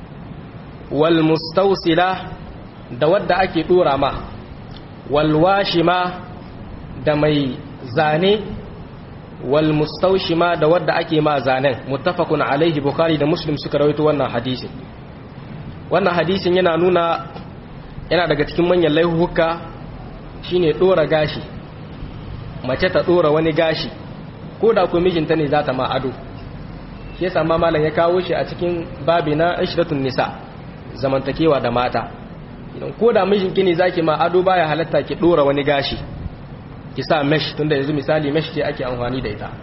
wal mustausila da wadda ake dora ma wal washima da mai zane wal mustaushima da wadda ake ma zanen muttafaqun alaihi bukhari da muslim suka rawaito wannan hadisin wannan hadisin yana nuna yana daga cikin manyan laihuka shine dora gashi mace ta dora wani gashi ko da ko mijinta ne za ta ma ado shi yasa ma malam ya kawo shi a cikin babi na ishratun nisa zamantakewa da mata idan ko da mijinki ne zaki ma ado baya halatta ki dora wani gashi ki sa mesh tunda yanzu misali mesh ce ake amfani da ita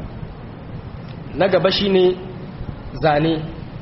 na gaba shine zane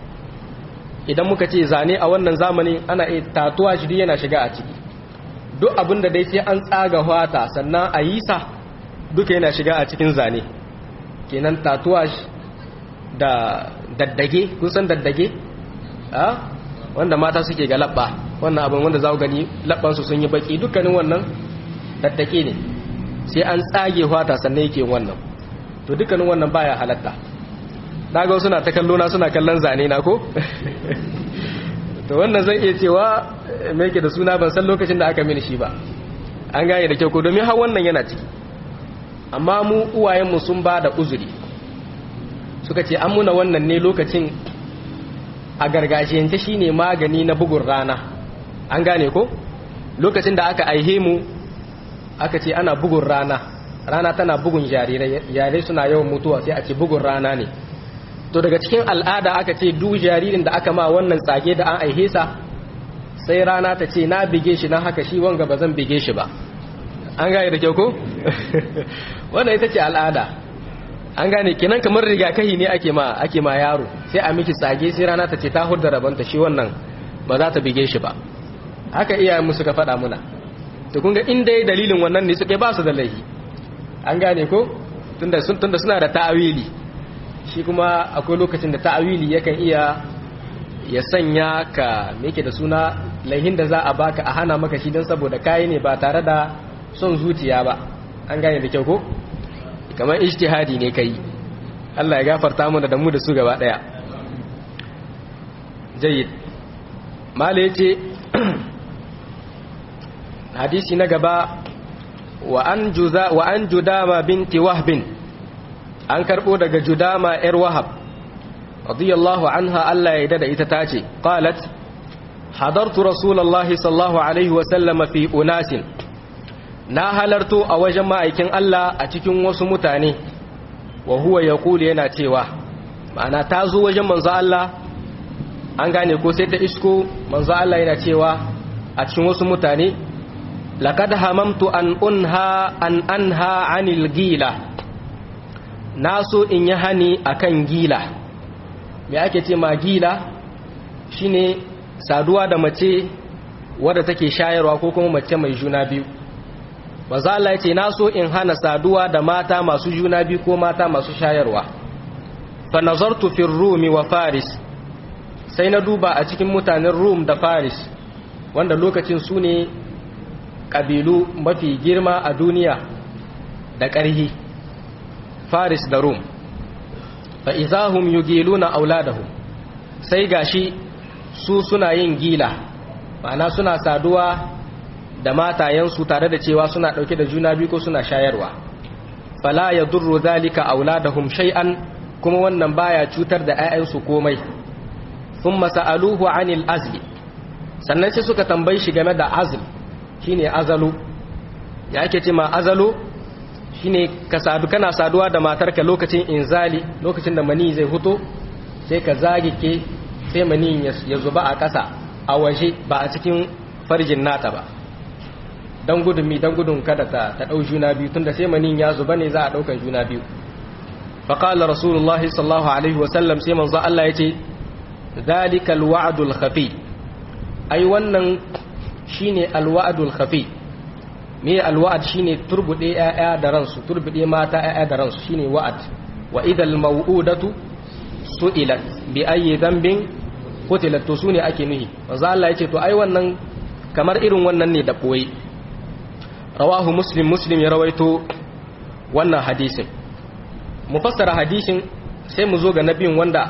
idan muka ce zane a wannan zamanin ana iya tatuwa shi yana shiga a ciki duk abin da dai sai an tsaga fata sannan a yi sa duka yana shiga a cikin zane kenan tatuwa da daddage kun san daddage a wanda mata suke ga labba wannan abin wanda za ku gani labbansu sun yi baki dukkanin wannan daddake ne sai an tsage fata sannan yake wannan to dukkanin wannan baya halatta daga suna ta kallo na suna kallon zane na ko to wannan zan iya cewa me yake da suna ban san lokacin da aka mini shi ba an gane da kyau ko domin har wannan yana ciki amma mu uwayenmu sun ba da uzuri suka ce an muna wannan ne lokacin a gargajiyance shine magani na bugun rana an gane ko lokacin da aka aihe mu aka ce ana bugun rana rana tana bugun jarirai jarirai suna yawan mutuwa sai a ce bugun rana ne to daga cikin al'ada aka ce duk jaririn da aka ma wannan tsage da an aihe sa sai rana ta ce na bige shi na haka shi wanga ba zan bige shi ba an gane da kyau ko wannan ita ce al'ada an gane kenan kamar rigakahi ne ake ma ake ma yaro sai a miki tsage sai rana ta ce ta hudda rabanta shi wannan ba za ta bige shi ba haka iyayen mu suka faɗa muna to kun ga in dai dalilin wannan ne suke ba su da laifi an gane ko tunda sun tunda suna da ta'awili shi kuma akwai lokacin da ta'awili yakan iya ya sanya ka me yake da suna laihin da za a baka a hana maka shi don saboda kayi ne ba tare da son zuciya ba an gane da kyau ko kamar ijtihadi ne kai Allah ya gafarta mana da mu da su gaba daya jayyid mala yace hadisi na gaba wa an juza wa an judama binti wahbin an karbo daga judama yar wahab radiyallahu anha Allah ya da ita tace qalat hadartu rasulullahi sallallahu alaihi wa sallam fi unasin na halarto a wajen ma'aikin Allah a cikin wasu mutane wa huwa yaqulu yana cewa ma'ana ta zo wajen manzo Allah an gane ko sai ta isko manzo Allah yana cewa a cikin wasu mutane laqad hamamtu an unha an anha anil gila naso in yi hani akan gila me ake ce ma gila shine saduwa da mace wadda take shayarwa ko kuma mace mai juna biyu manzo Allah ya ce naso in hana saduwa da mata masu juna biyu ko mata masu shayarwa fa nazartu fi rumi wa faris sai na duba a cikin mutanen rum da faris wanda lokacin su ne ƙabilu mafi girma a duniya da ƙarhi faris da rum fa izahum yugiluna auladahum sai gashi su suna yin gila ma'ana suna saduwa da matayensu tare da cewa suna ɗauke da juna biyu ko suna shayarwa fala ya durru zalika auladahum shay'an kuma wannan baya cutar da 'ya'yansu komai sun masa'aluhu anil azli sannan sai suka tambayi shi game da azl shine azalu ya ake ce ma azalu shine ka sadu kana saduwa da matarka lokacin inzali lokacin da mani zai huto sai ka zagike sai mani ya zuba a ƙasa a waje ba a cikin farjin nata ba don gudun mi don gudun kada ta ta ɗau juna biyu tunda sai manin ya zuba ne za a ɗaukan juna biyu faƙalar rasulullahi sallallahu alaihi wasallam sai manzo Allah ya ce zalikal wa'adul khafi ai wannan shine alwa'adul khafi me alwa'ad shine turbude ƴaƴa da ransu turbude mata ƴaƴa da ransu shine wa'ad wa idal maw'udatu su'ilat bi ayyi dhanbin qutilat to sune ake nuhi manzo Allah ya ce to ai wannan kamar irin wannan ne da boye rawahu muslim muslim ya rawaito wannan hadisin mu fassara hadisin sai mu zo ga nabiyin wanda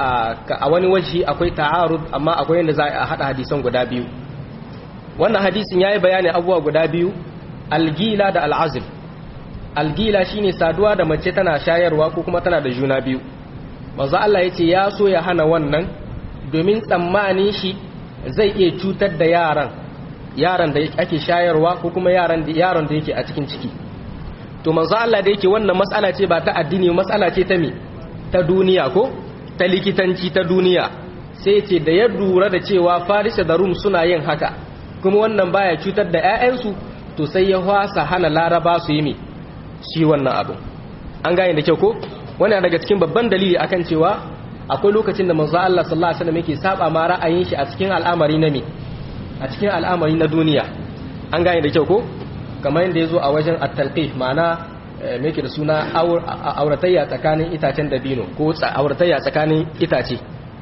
a wani waje akwai ta'arud amma akwai yadda za a hada hadisan guda biyu wannan hadisin yayi bayani abubuwa guda biyu algila da al'azl algila shine saduwa da mace tana shayarwa ko kuma tana da juna biyu manzo Allah yace ya so ya hana wannan domin tsammanin shi zai iya cutar da yaran yaran da ake shayarwa ko kuma yaran da yaron da yake a cikin ciki to manzo Allah da yake wannan matsala ce ba ta addini matsala ce ta me ta duniya ko ta likitanci ta duniya sai ce da ya lura da cewa Farisa da Rum suna yin haka kuma wannan baya cutar da ƴaƴansu to sai ya hwasa hana Laraba su yi me shi wannan abu an gane da kyau ko wannan daga cikin babban dalili akan cewa akwai lokacin da manzo Allah sallallahu alaihi wasallam yake saba ma ra'ayin shi a cikin al'amari na me a cikin al'amari na duniya an gane da kyau ko kamar yadda ya zo a wajen at-talqih ma'ana me yake da suna auratayya tsakanin itacen dabino ko auratayya tsakanin itace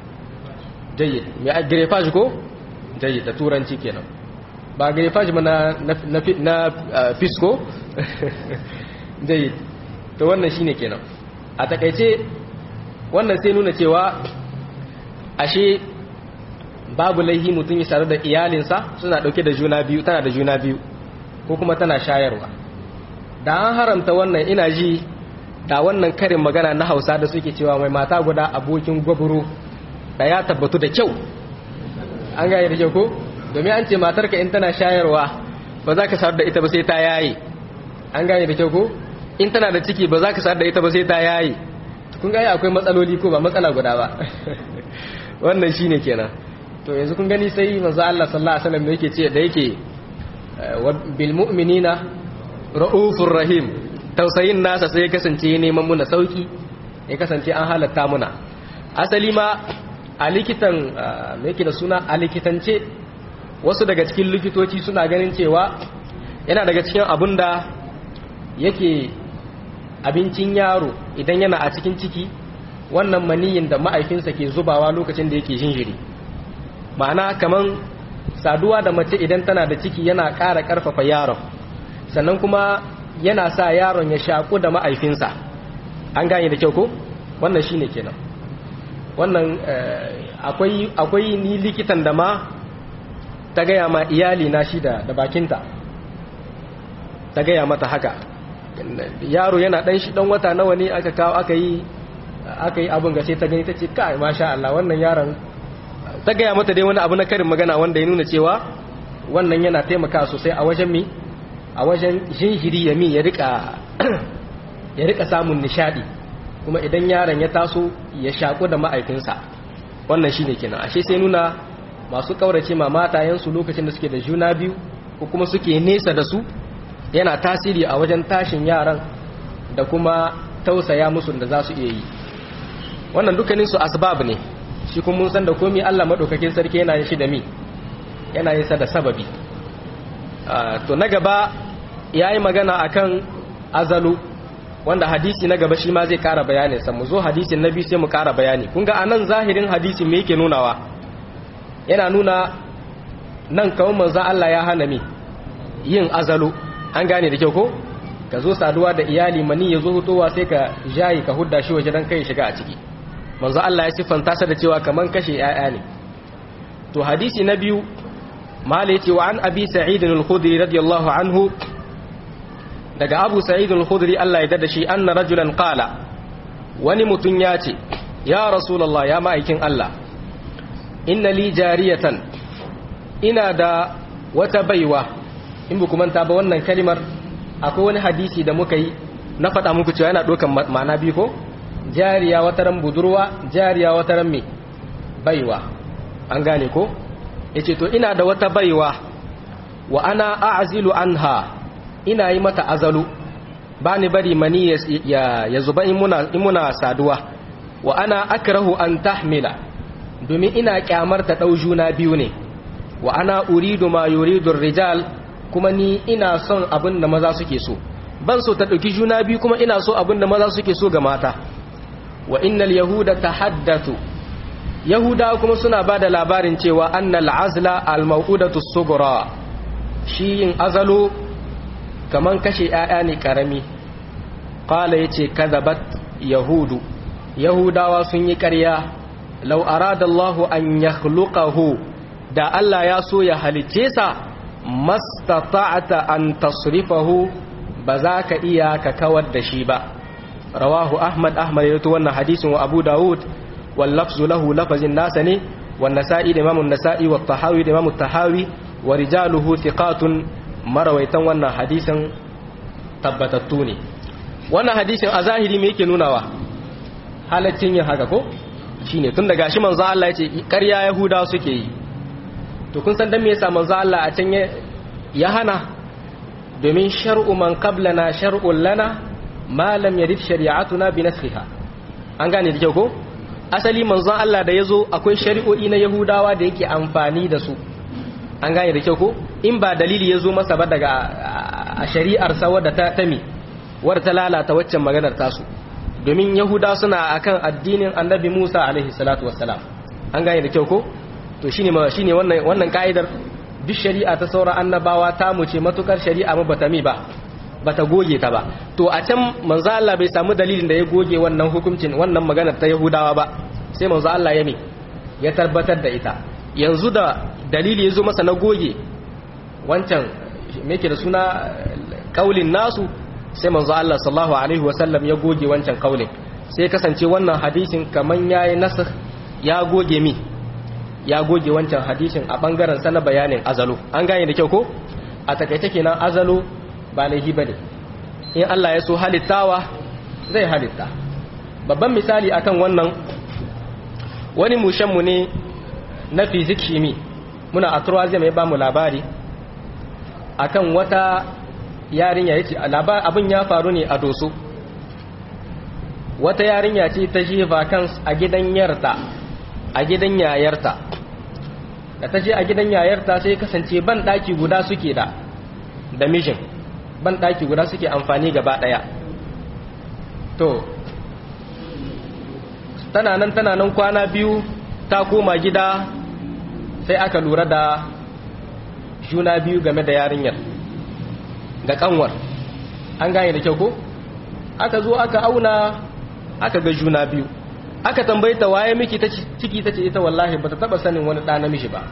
jayyid me a greffage ko jayyid da turanci kenan ba greffage ba na na na fisco jayyid to wannan shine kenan a takaice wannan sai nuna cewa ashe babu laihi mutum ya sadu da iyalinsa suna dauke da juna biyu tana da juna biyu ko kuma tana shayarwa da an haramta wannan ina ji da wannan karin magana na hausa da suke cewa mai mata guda abokin gwaburo da ya tabbatu da kyau an gaya da kyau ko domin an ce matarka in tana shayarwa ba za ka sadu da ita ba sai ta yaye an gane da kyau ko in tana da ciki ba za ka sadu da ita ba sai ta yaye kun ga akwai matsaloli ko ba matsala guda ba wannan shine kenan to yanzu kun gani sai manzo Allah sallallahu alaihi wasallam yake ce da yake bil mu'minina raufur rahim tausayin nasa sai ya kasance neman muna sauki ya kasance an halatta muna asali ma a likitan me yake da suna a likitance wasu daga cikin likitoci suna ganin cewa yana daga cikin abun da yake abincin yaro idan yana a cikin ciki wannan maniyin da ma'aifinsa ke zubawa lokacin da yake jinjiri ma'ana kaman saduwa da mace idan tana da ciki yana ƙara ƙarfafa yaron sannan kuma yana sa yaron ya shaƙu da ma'aifinsa an gane da kyau ko wannan shine kenan wannan akwai ni likitan da ma ta gaya ma iyali na shi da bakinta ta gaya mata haka yaro yana dan shi dan wata nawa ne aka kawo aka yi aka yi abin gace ta gani ta ce kai masha Allah wannan yaron ta gaya mata dai wani abu na karin magana wanda ya nuna cewa wannan yana taimaka sosai a wajen mi a wajen jinjiri ya mi ya rika ya rika samun nishadi kuma idan yaron ya taso ya shaku da ma'aikinsa wannan shine kenan ashe sai nuna masu kaurace ma matayensu lokacin da suke da juna biyu ko kuma suke nesa da su yana tasiri a wajen tashin yaran da kuma tausaya musu da za su iya yi wannan dukkanin su asbab ne shi kuma mun san da komai Allah madaukakin sarki yana yin shi da mi yana yin sa da sababi to na gaba yayi magana akan azalu wanda hadisi na gaba shi ma zai kara bayani sa mu zo hadisin nabi sai mu kara bayani kun ga anan zahirin hadisin me yake nunawa yana nuna nan kawai manzo Allah ya hana mi yin azalu an gane da kyau ko ka zo saduwa da iyali mani ya zo hutowa sai ka jayi ka hudda shi waje dan kai shiga a ciki manzo Allah ya siffanta sa da cewa kaman kashe 'ya'ya ne to hadisi na biyu mala yace wa an abi sa'id al-khudri radiyallahu anhu daga abu sa'id al-khudri Allah ya dada shi anna rajulan qala wani mutun ya ce ya rasulullah ya ma'aikin Allah inna li jariyatan ina da wata baiwa in bu manta ba wannan kalimar akwai wani hadisi da muka yi na faɗa muku cewa yana ɗaukan ma'ana biyu ko jariya wata ran budurwa jariya wata ran me baiwa an gane ko yace to ina da wata baiwa wa ana a'zilu anha ina yi mata azalu ba ni bari mani ya, ya, zuba in muna, in muna saduwa wa ana akrahu an tahmila domin ina kyamar ta ɗau juna biyu ne wa ana uridu ma yuridu rijal kuma ni ina son abin da maza suke so ban so ta ɗauki juna biyu kuma ina so abin da maza suke so ga mata wa innal yahuda tahaddathu yahuda kuma suna ba da labarin cewa annal azla al mawqudatu sughra shi yin azalo kaman kashe 'ya'ya ne karami qala yace kadhabat yahudu yahudawa sun yi ƙarya law arada Allahu an yakhluqahu da Allah ya so ya halicce sa mastata'ata an tasrifahu ba za ka iya ka kawar da shi ba rawahu ahmad ahmad yato wannan hadisin wa abu dawud wal lafzu lahu lafazin nasa ne wa nasa'i da imamu nasa'i wa tahawi da imamu tahawi wa rijaluhu thiqatun marawaitan wannan hadisin tabbatattu ne wannan hadisin a zahiri me yake nunawa halaccin yin haka ko shine tun daga shi manzo Allah yace ƙarya yahuda suke yi to kun san dan me yasa manzo Allah a can ya hana domin shar'u man qablana shar'un lana ma lam yarid shari'atuna bi naskhiha an gane da kyau ko asali manzo Allah da yazo akwai shari'o'i na yahudawa da yake amfani da su an gane da kyau ko in ba dalili yazo masa ba daga a shari'ar sa wadda ta tami wadda ta lalata waccan maganar tasu domin yahuda suna akan addinin annabi Musa alaihi salatu wassalam an gane da kyau ko to shine ma shine wannan wannan kaidar duk shari'a ta saura annabawa ta mu ce matukar shari'a mu bata mi ba bata goge ta ba to a can manzo Allah bai samu dalilin da ya goge wannan hukuncin wannan magana ta Yahudawa ba sai manzo Allah ya mi ya tabbatar da ita yanzu da dalili ya zo masa na goge wancan me yake da suna kaulin nasu sai manzo Allah sallallahu alaihi wasallam ya goge wancan kaulin sai kasance wannan hadisin kaman yayi nasakh ya goge mi ya goge wancan hadisin a bangaren sa na bayanin azalo an gane da kyau ko a takaice kenan azalo ba laihi bane in Allah ya so halittawa zai halitta babban misali akan wannan wani mushenmu ne na fizik shimi muna a turwaziya mai bamu labari akan wata yarinya ya ce abin ya faru ne a doso wata yarinya ce ta je vacance a gidan yarta a gidan yayarta da ta je a gidan yayarta sai kasance ban daki guda suke da da mijin ban daki guda suke amfani gaba daya to tana nan tana nan kwana biyu ta koma gida sai aka lura da juna biyu game da yarinyar da kanwar an gane da kyau ko aka zo aka auna aka ga juna biyu aka tambayi ta waye miki ta ciki ta ce ita wallahi bata taba sanin wani ɗa namiji ba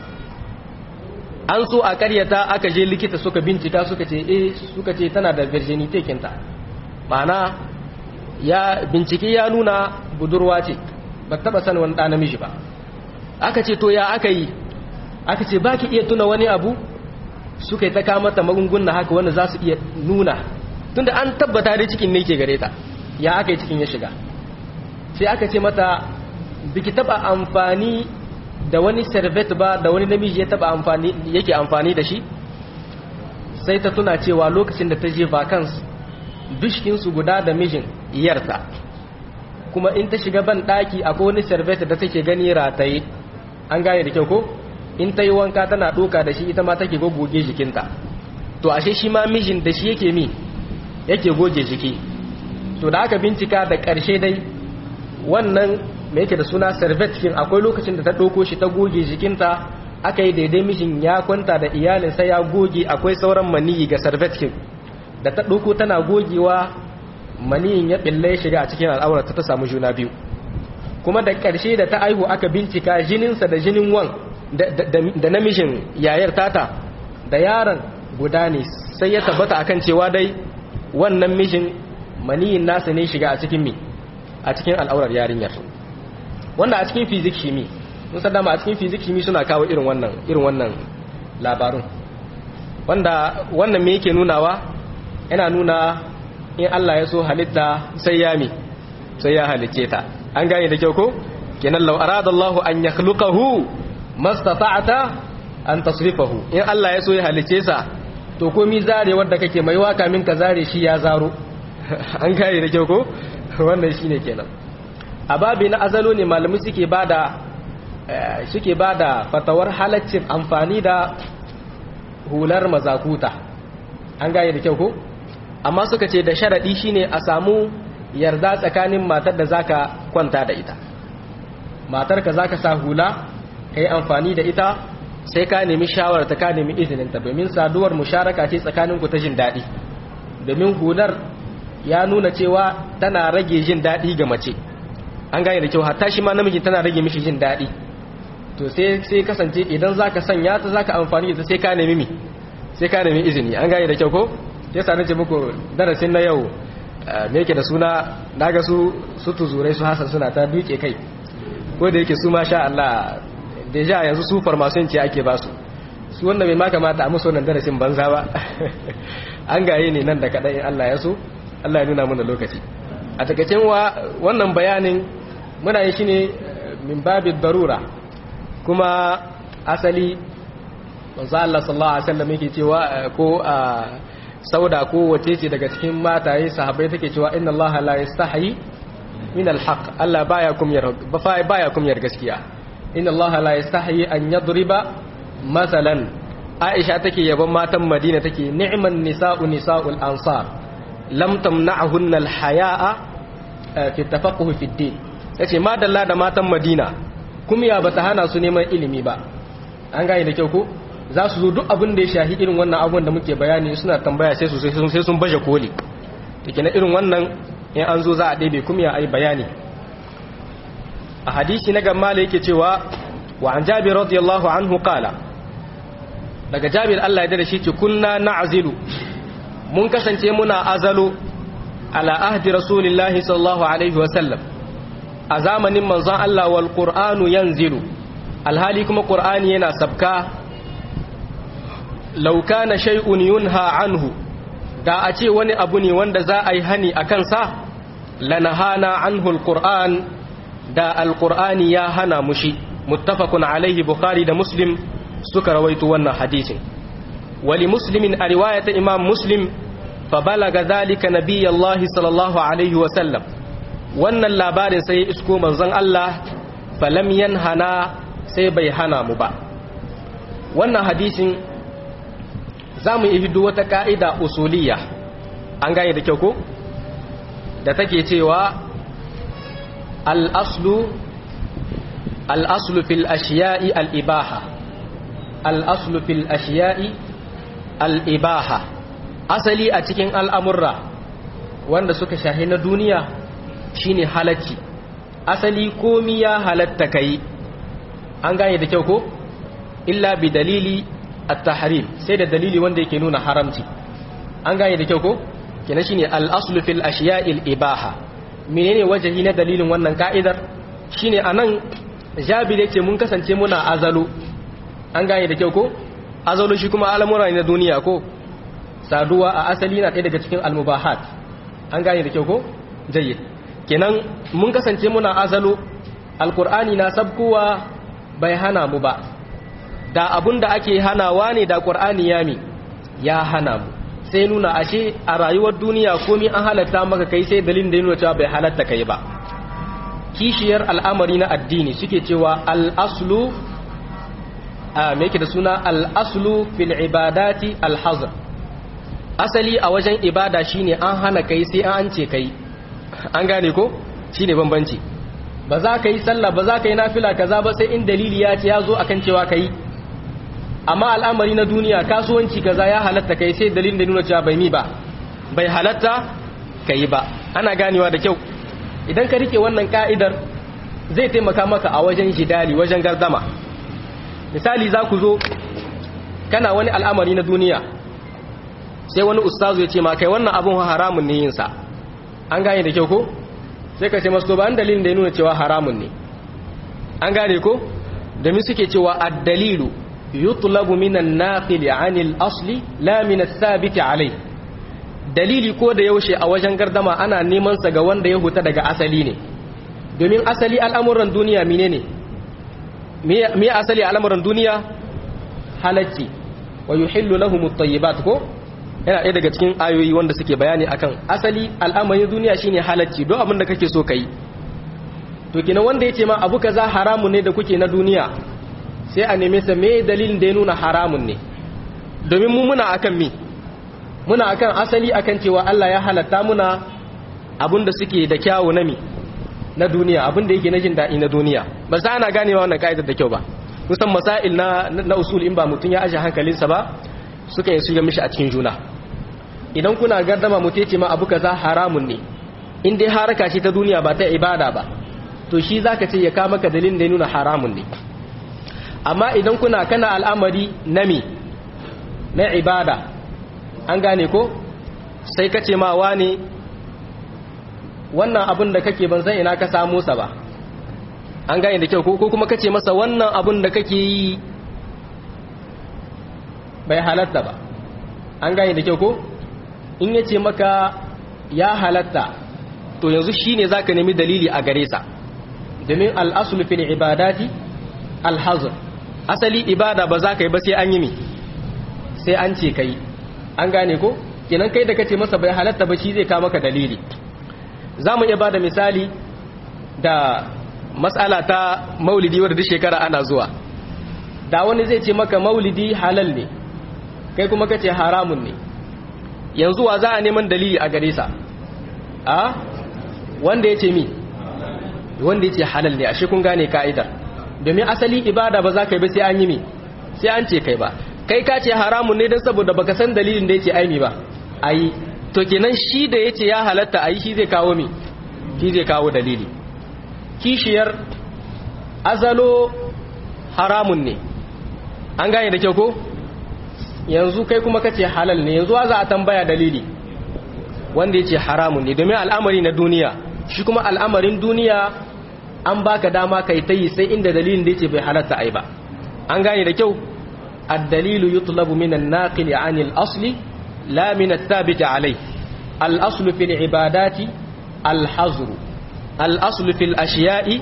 an so a karyata aka je likita suka bincika suka ce eh suka ce tana da virginity kinta ma'ana ya bincike ya nuna budurwa ce ba taba sanin wani ɗa namiji ba aka ce to ya aka yi aka ce baki iya tuna wani abu suka yi ta kama ta magunguna haka wanda za su iya nuna tunda an tabbata dai cikin ne ke gare ta ya aka yi cikin ya shiga sai aka ce mata biki taba amfani da wani servet ba da wani namiji ya taba amfani yake amfani da shi sai ta tuna cewa lokacin da ta je vacance dushkinsu guda da mijin iyarta kuma in ta shiga ban daki akwai wani servet da take gani rataye an gane da kyau ko in ta yi wanka tana doka da shi ita ma take goge jikinta to ashe shi ma mijin da shi yake mi yake goge jiki to da aka bincika da ƙarshe dai wannan me yake da suna servetkin akwai lokacin da ta ɗauko shi ta goge jikinta aka yi daidai mijin ya kwanta da iyalinsa ya goge akwai sauran maniyi ga servetkin da ta ɗauko tana gogewa maniyin ya ɓille ya shiga a cikin al'aurata ta samu juna biyu kuma da ƙarshe da ta aihu aka bincika jininsa da jinin wan da namijin yayar tata da yaron guda ne sai ya tabbata akan cewa dai wannan mijin maniyin nasa ne shiga a cikin mi a cikin al'aurar yarinyar wanda a cikin fizik shimi mun san dama a cikin fizik shimi suna kawo irin wannan irin wannan labarun wanda wannan me yake nunawa yana nuna in Allah ya so halitta sai ya mi sai ya halicce ta an gane da kyau ko kenan law arada Allah an yakhluqahu mastata'ata an tasrifahu in Allah ya so ya halicce sa to komi zare wanda kake mai waka min ka zare shi ya zaro an gane da kyau ko wannan shine kenan a babi na azalo ne malamai suke bada suke bada fatawar halaccin amfani da hular mazakuta an gane da kyau ko amma suka ce da sharadi shine a samu yarda tsakanin matar da zaka kwanta da ita matar ka zaka sa hula kai amfani da ita sai ka nemi shawarar ta ka nemi izinin ta domin saduwar musharaka ce tsakanin ku ta jin daɗi domin hular ya nuna cewa tana rage jin daɗi ga mace an gane da kyau hatta shi ma namiji tana rage mishi jin daɗi to sai sai kasance idan zaka sanya ta zaka amfani da ta sai ka nemi mi sai ka nemi izini an gane da kyau ko yasa nace muku darasin na yau me yake da suna naga su su tuzurai su hasan suna ta duke kai ko da yake su ma sha Allah deja yanzu su farmason ce ake ba su su wanda bai ma kamata a musu wannan darasin banza ba an gaye ne nan da kaɗai Allah ya so Allah ya nuna mana lokaci a takacin wa wannan bayanin muna yi shi ne min babin darura kuma asali manzo Allah sallallahu alaihi wasallam yake cewa ko a sauda ko wace ce daga cikin mataye sahabbai take cewa inna Allah la yastahi min alhaq Allah baya kumyar baya kumyar gaskiya inna Allah la yastahi an yadriba masalan Aisha take yabon matan Madina take ni'man nisa'u nisa'ul ansar lam tamna'hunna alhaya'a fi tafaqquh fi din yace madalla da matan Madina kumya bata hana su neman ilimi ba an gane da kyau ko za su zo duk abin da ya shahi irin wannan abun da muke bayani suna tambaya sai su sai sun baje koli take na irin wannan in an zo za a ɗebe kumya ai bayani a hadisi na gamma yake cewa wa an jabir radiyallahu anhu qala daga jabir Allah ya dare shi ce kunna na'zilu mun kasance muna azalo ala ahdi rasulillahi sallallahu alaihi wa sallam a zamanin manzon Allah wal qur'anu yanzilu alhali kuma qur'ani yana sabka law kana shay'un yunha anhu da a ce wani abu ne wanda za a yi hani a kansa lanahana anhu alquran da alqur'ani ya hana mushi muttafaqun alaihi bukhari da muslim suka rawaito wannan hadisin wali muslimin a riwayata imam muslim fa balaga zalika nabiyallahi sallallahu alaihi wa sallam wannan labarin sai ya isko manzon Allah falam yanhana sai bai hana mu ba wannan hadisin za mu yi hidu wata ka'ida usuliya an gane da kyau ko da take cewa al'aslu al'aslu fil ashiya'i al'ibaha al'aslu fil ashiya'i al'ibaha asali a cikin al'amurra wanda suka shahi na duniya shine halacci asali komi ya halatta kai an gane da kyau ko illa bi dalili at-tahrim sai da dalili wanda yake nuna haramci an gane da kyau ko kenan shine al-aslu fil ashiya'il ibaha menene wajahi na dalilin wannan ka'idar shine anan jabir yake mun kasance muna azalu an gane da kyau ko azalu shi kuma al'amura ne na duniya ko saduwa a asali na ɗaya daga cikin al-mubahat an gane da kyau ko jayyid kenan mun kasance muna azalu alqur'ani na sabkowa bai hana mu ba da abun da ake hanawa ne da qur'ani ya mi ya hana mu sai nuna ashe a rayuwar duniya komai an halatta maka kai sai dalilin da nuna cewa bai halatta kai ba kishiyar al'amari na addini suke cewa al-aslu a me yake da suna al-aslu fil ibadati al-hazr asali a wajen ibada shine an hana kai sai an ce kai an gane ko shine bambanci ba za ka yi sallah ba za ka yi nafila kaza ba sai in dalili ya ce ya zo akan cewa kai amma al'amari na duniya kasuwanci kaza ya halatta kai sai dalilin da nuna cewa bai mi ba bai halatta kai ba ana ganewa da kyau idan ka rike wannan ka'idar zai taimaka maka a wajen jidali wajen gardama misali za ku zo kana wani al'amari na duniya sai wani ustazu ya ce ma kai wannan abun haramun ne yinsa an gane da kyau ko sai ka ce masu to ba an dalilin da ya nuna cewa haramun ne an gane ko domin suke cewa ad-dalilu yutlabu minan naqili anil asli la min ath-thabit alai dalili ko da yaushe a wajen gardama ana neman sa ga wanda ya huta daga asali ne domin asali al'amuran duniya menene me asali al'amuran duniya halacci wa yuhillu lahum at-tayyibat ko yana ɗaya daga cikin ayoyi wanda suke bayani akan asali al'amarin duniya shine halacci don abin da kake so kai to kina wanda yace ma abu kaza haramun ne da kuke na duniya sai a neme sa me dalilin da ya nuna haramun ne domin mu muna akan mi muna akan asali akan cewa Allah ya halatta muna abin da suke da kyawu na mi na duniya abin da yake na jin daɗi na duniya ba sa ana ganewa wannan ka'idar da kyau ba kusan masail na na usul in ba mutum ya aje hankalinsa ba suka yi su mishi a cikin juna idan kuna gardama mutum ce ma abu kaza haramun ne in dai haraka ce ta duniya ba ta ibada ba to shi zaka ce ya ka maka dalilin da ya nuna haramun ne amma idan kuna kana al'amari na mi na ibada an gane ko sai ka ce ma wani wannan abin da kake ban san ina ka samu sa ba an gane da kyau ko kuma kace masa wannan abin da kake yi bai halatta ba an gane da kyau ko in yace maka ya halatta to yanzu shine zaka nemi dalili a gare sa domin al-aslu fil ibadati al-hazr asali ibada ba za ka yi ba sai an yi mi sai an ce kai an gane ko kenan kai da kace masa bai halatta ba shi zai ka maka dalili za mu iya ba da misali da matsala ta maulidi wadda duk shekara ana zuwa da wani zai ce maka maulidi halal ne kai kuma kace haramun ne yanzu wa za a neman dalili a gare sa a wanda ya ce mi wanda ya ce halal ne ashe kun gane ka'idar domin asali ibada ba za ka yi ba sai an yi mi sai an ce kai ba kai ka ce haramun ne don saboda baka san dalilin da ya ce aimi ba ayi to kenan shi da ya ce ya halatta a yi shi zai kawo mi shi zai kawo dalili kishiyar azalo haramun ne an gane da kyau ko yanzu kai kuma ka ce halal ne yanzu za a tambaya dalili wanda ya ce haramun ne domin al'amari na duniya shi kuma al'amarin duniya an baka dama kai ta yi sai inda dalilin da ya ce bai halatta ai ba an gane da kyau الدليل يطلب من الناقل عن الأصل لا من الثابت عليه الأصل في العبادات al-hazru al-aslu fil ashiya'i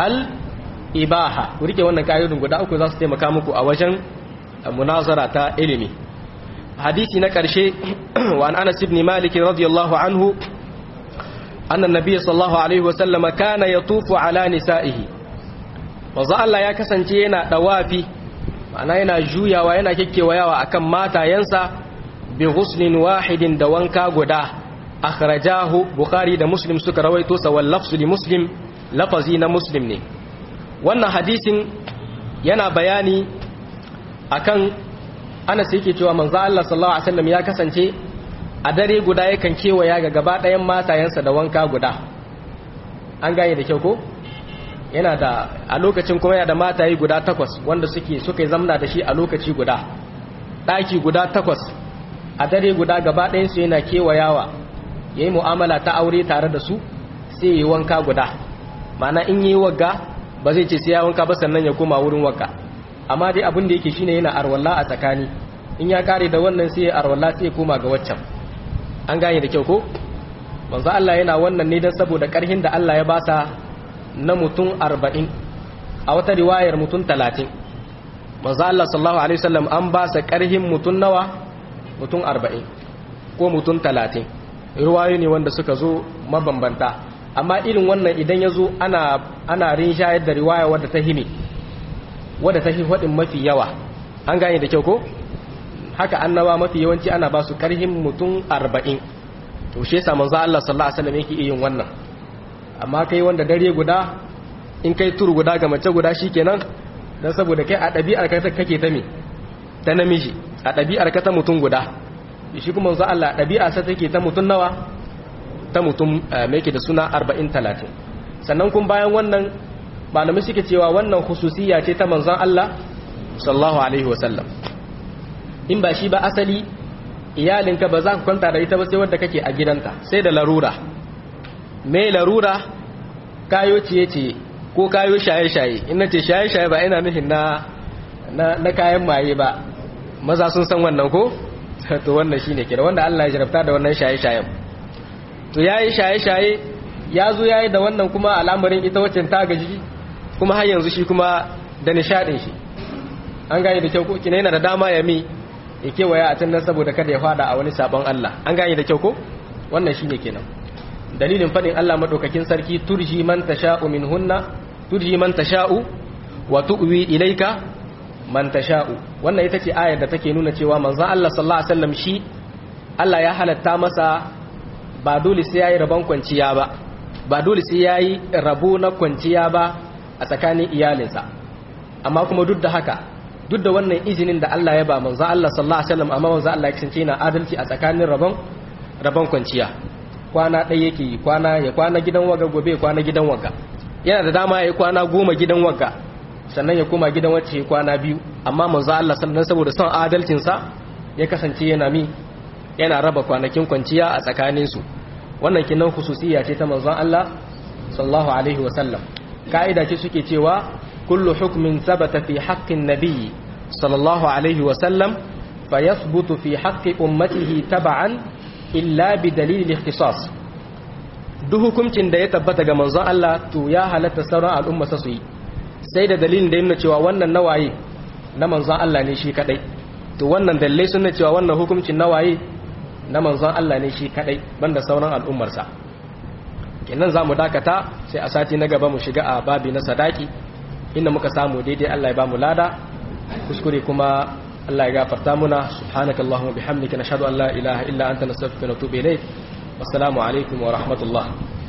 al-ibaha ku rike wannan kayyudin guda uku za su taimaka muku a wajen munazara ta ilimi hadisi na ƙarshe wa an anas ibn malik radiyallahu anhu anna nabiy sallallahu alaihi wa sallama kana yatufu ala nisa'ihi manzo Allah ya kasance yana dawafi ma'ana yana juyawa yana kekkewayawa akan matayensa bi ghuslin wahidin da wanka guda akhrajahu bukhari da muslim suka rawaito sa wal lafzu li muslim lafazi na muslim ne wannan hadisin yana bayani akan Anas yake cewa manzo Allah sallallahu alaihi wasallam ya kasance a dare guda yakan kewaya ga gaba ɗayan matayensa da wanka guda an gane da kyau ko yana da a lokacin kuma yana da mataye guda takwas wanda suke suka zamna da shi a lokaci guda ɗaki guda takwas a dare guda gaba ɗayansu yana kewayawa ya yi mu'amala ta aure tare da su sai ya yi wanka guda mana in yi wagga ba zai ce sai ya wanka ba sannan ya koma wurin wagga amma dai abin da yake shine yana arwalla a tsakani in ya kare da wannan sai ya arwalla sai ya koma ga waccan an gane da kyau ko manzo Allah yana wannan ne dan saboda karhin da Allah ya basa na mutum 40 a wata riwayar mutum 30 manzo Allah sallallahu alaihi wasallam an ba sa karhin mutum nawa mutum 40 ko mutum 30 riwayoyi ne wanda suka zo mabambanta amma irin wannan idan ya zo ana ana rinshayar da riwaya wadda ta hime wadda ta hihwadin mafi yawa an gane da kyau ko haka annaba mafi yawanci ana ba su karhin mutum 40 to shi yasa manzo Allah sallallahu alaihi wasallam yake yin wannan amma kai wanda dare guda in kai tur guda ga mace guda shikenan dan saboda kai a ɗabi'ar ka kake ta me ta namiji a ɗabi'ar ka ta mutum guda shi kuma manzo Allah ɗabi'a sa take ta mutum nawa ta mutum me yake da suna 40 30 sannan kun bayan wannan malamai suke cewa wannan hususiyya ce ta manzon Allah sallallahu alaihi wasallam in ba shi ba asali iyalinka ba za ka kwanta da ita ba sai wadda kake a gidanta sai da larura me larura kayo ciye-ciye ko kayo shaye-shaye in ce shaye-shaye ba ina nufin na na kayan maye ba maza sun san wannan ko to wannan shine kira wanda Allah ya jarabta da wannan shaye-shayen to yayi shaye-shaye ya zo yayi da wannan kuma al'amarin ita wacce ta gaji kuma har yanzu shi kuma da nishadin shi an gane da kyau ko kina yana da dama ya mi ya kewaya a can nan saboda kada ya fada a wani sabon Allah an gane da kyau ko wannan shine kenan dalilin fadin Allah madaukakin sarki turji man tasha'u minhunna turji man tasha'u wa tu'wi ilayka man tasha'u wannan ita ce ayar da take nuna cewa manzon Allah sallallahu alaihi wasallam shi Allah ya halatta masa ba dole sai yayi rabon kwanciya ba ba dole sai yayi rabo na kwanciya ba a tsakanin iyalinsa amma kuma duk da haka duk da wannan izinin da Allah ya ba manzo Allah sallallahu alaihi wasallam amma manzo Allah ya kasance yana adalci a tsakanin rabon rabon kwanciya kwana ɗaya yake yi kwana ya kwana gidan waga gobe kwana gidan waga yana da dama ya yi kwana goma gidan waga sannan ya koma gidan wacce ya kwana biyu amma manzo Allah sallallahu saboda son adalcinsa ya kasance yana mi yana raba kwanakin kwanciya a tsakanin su wannan kinan khususiyya ce ta manzon Allah sallallahu alaihi wasallam ka'ida ce suke cewa kullu hukmin sabata fi haqqin nabiyyi sallallahu alaihi wasallam fayathbutu fi haqqi ummatihi tab'an illa bi dalil al-ikhtisas duk hukuncin da ya tabbata ga manzon Allah to ya halatta sauran al'umma su yi sai da dalilin da yana cewa wannan nawaye na manzon Allah ne shi kadai to wannan dalilai sun cewa wannan hukuncin nawaye na manzon Allah ne shi kadai banda sauran al'ummarsa kenan zamu dakata sai a sati na gaba mu shiga a babi na sadaki inda muka samu daidai Allah ya bamu lada kuskure kuma Allah ya gafarta muna subhanakallahumma bihamdika nashhadu an la ilaha illa anta nastaghfiruka wa natubu ilayk wassalamu alaikum wa rahmatullah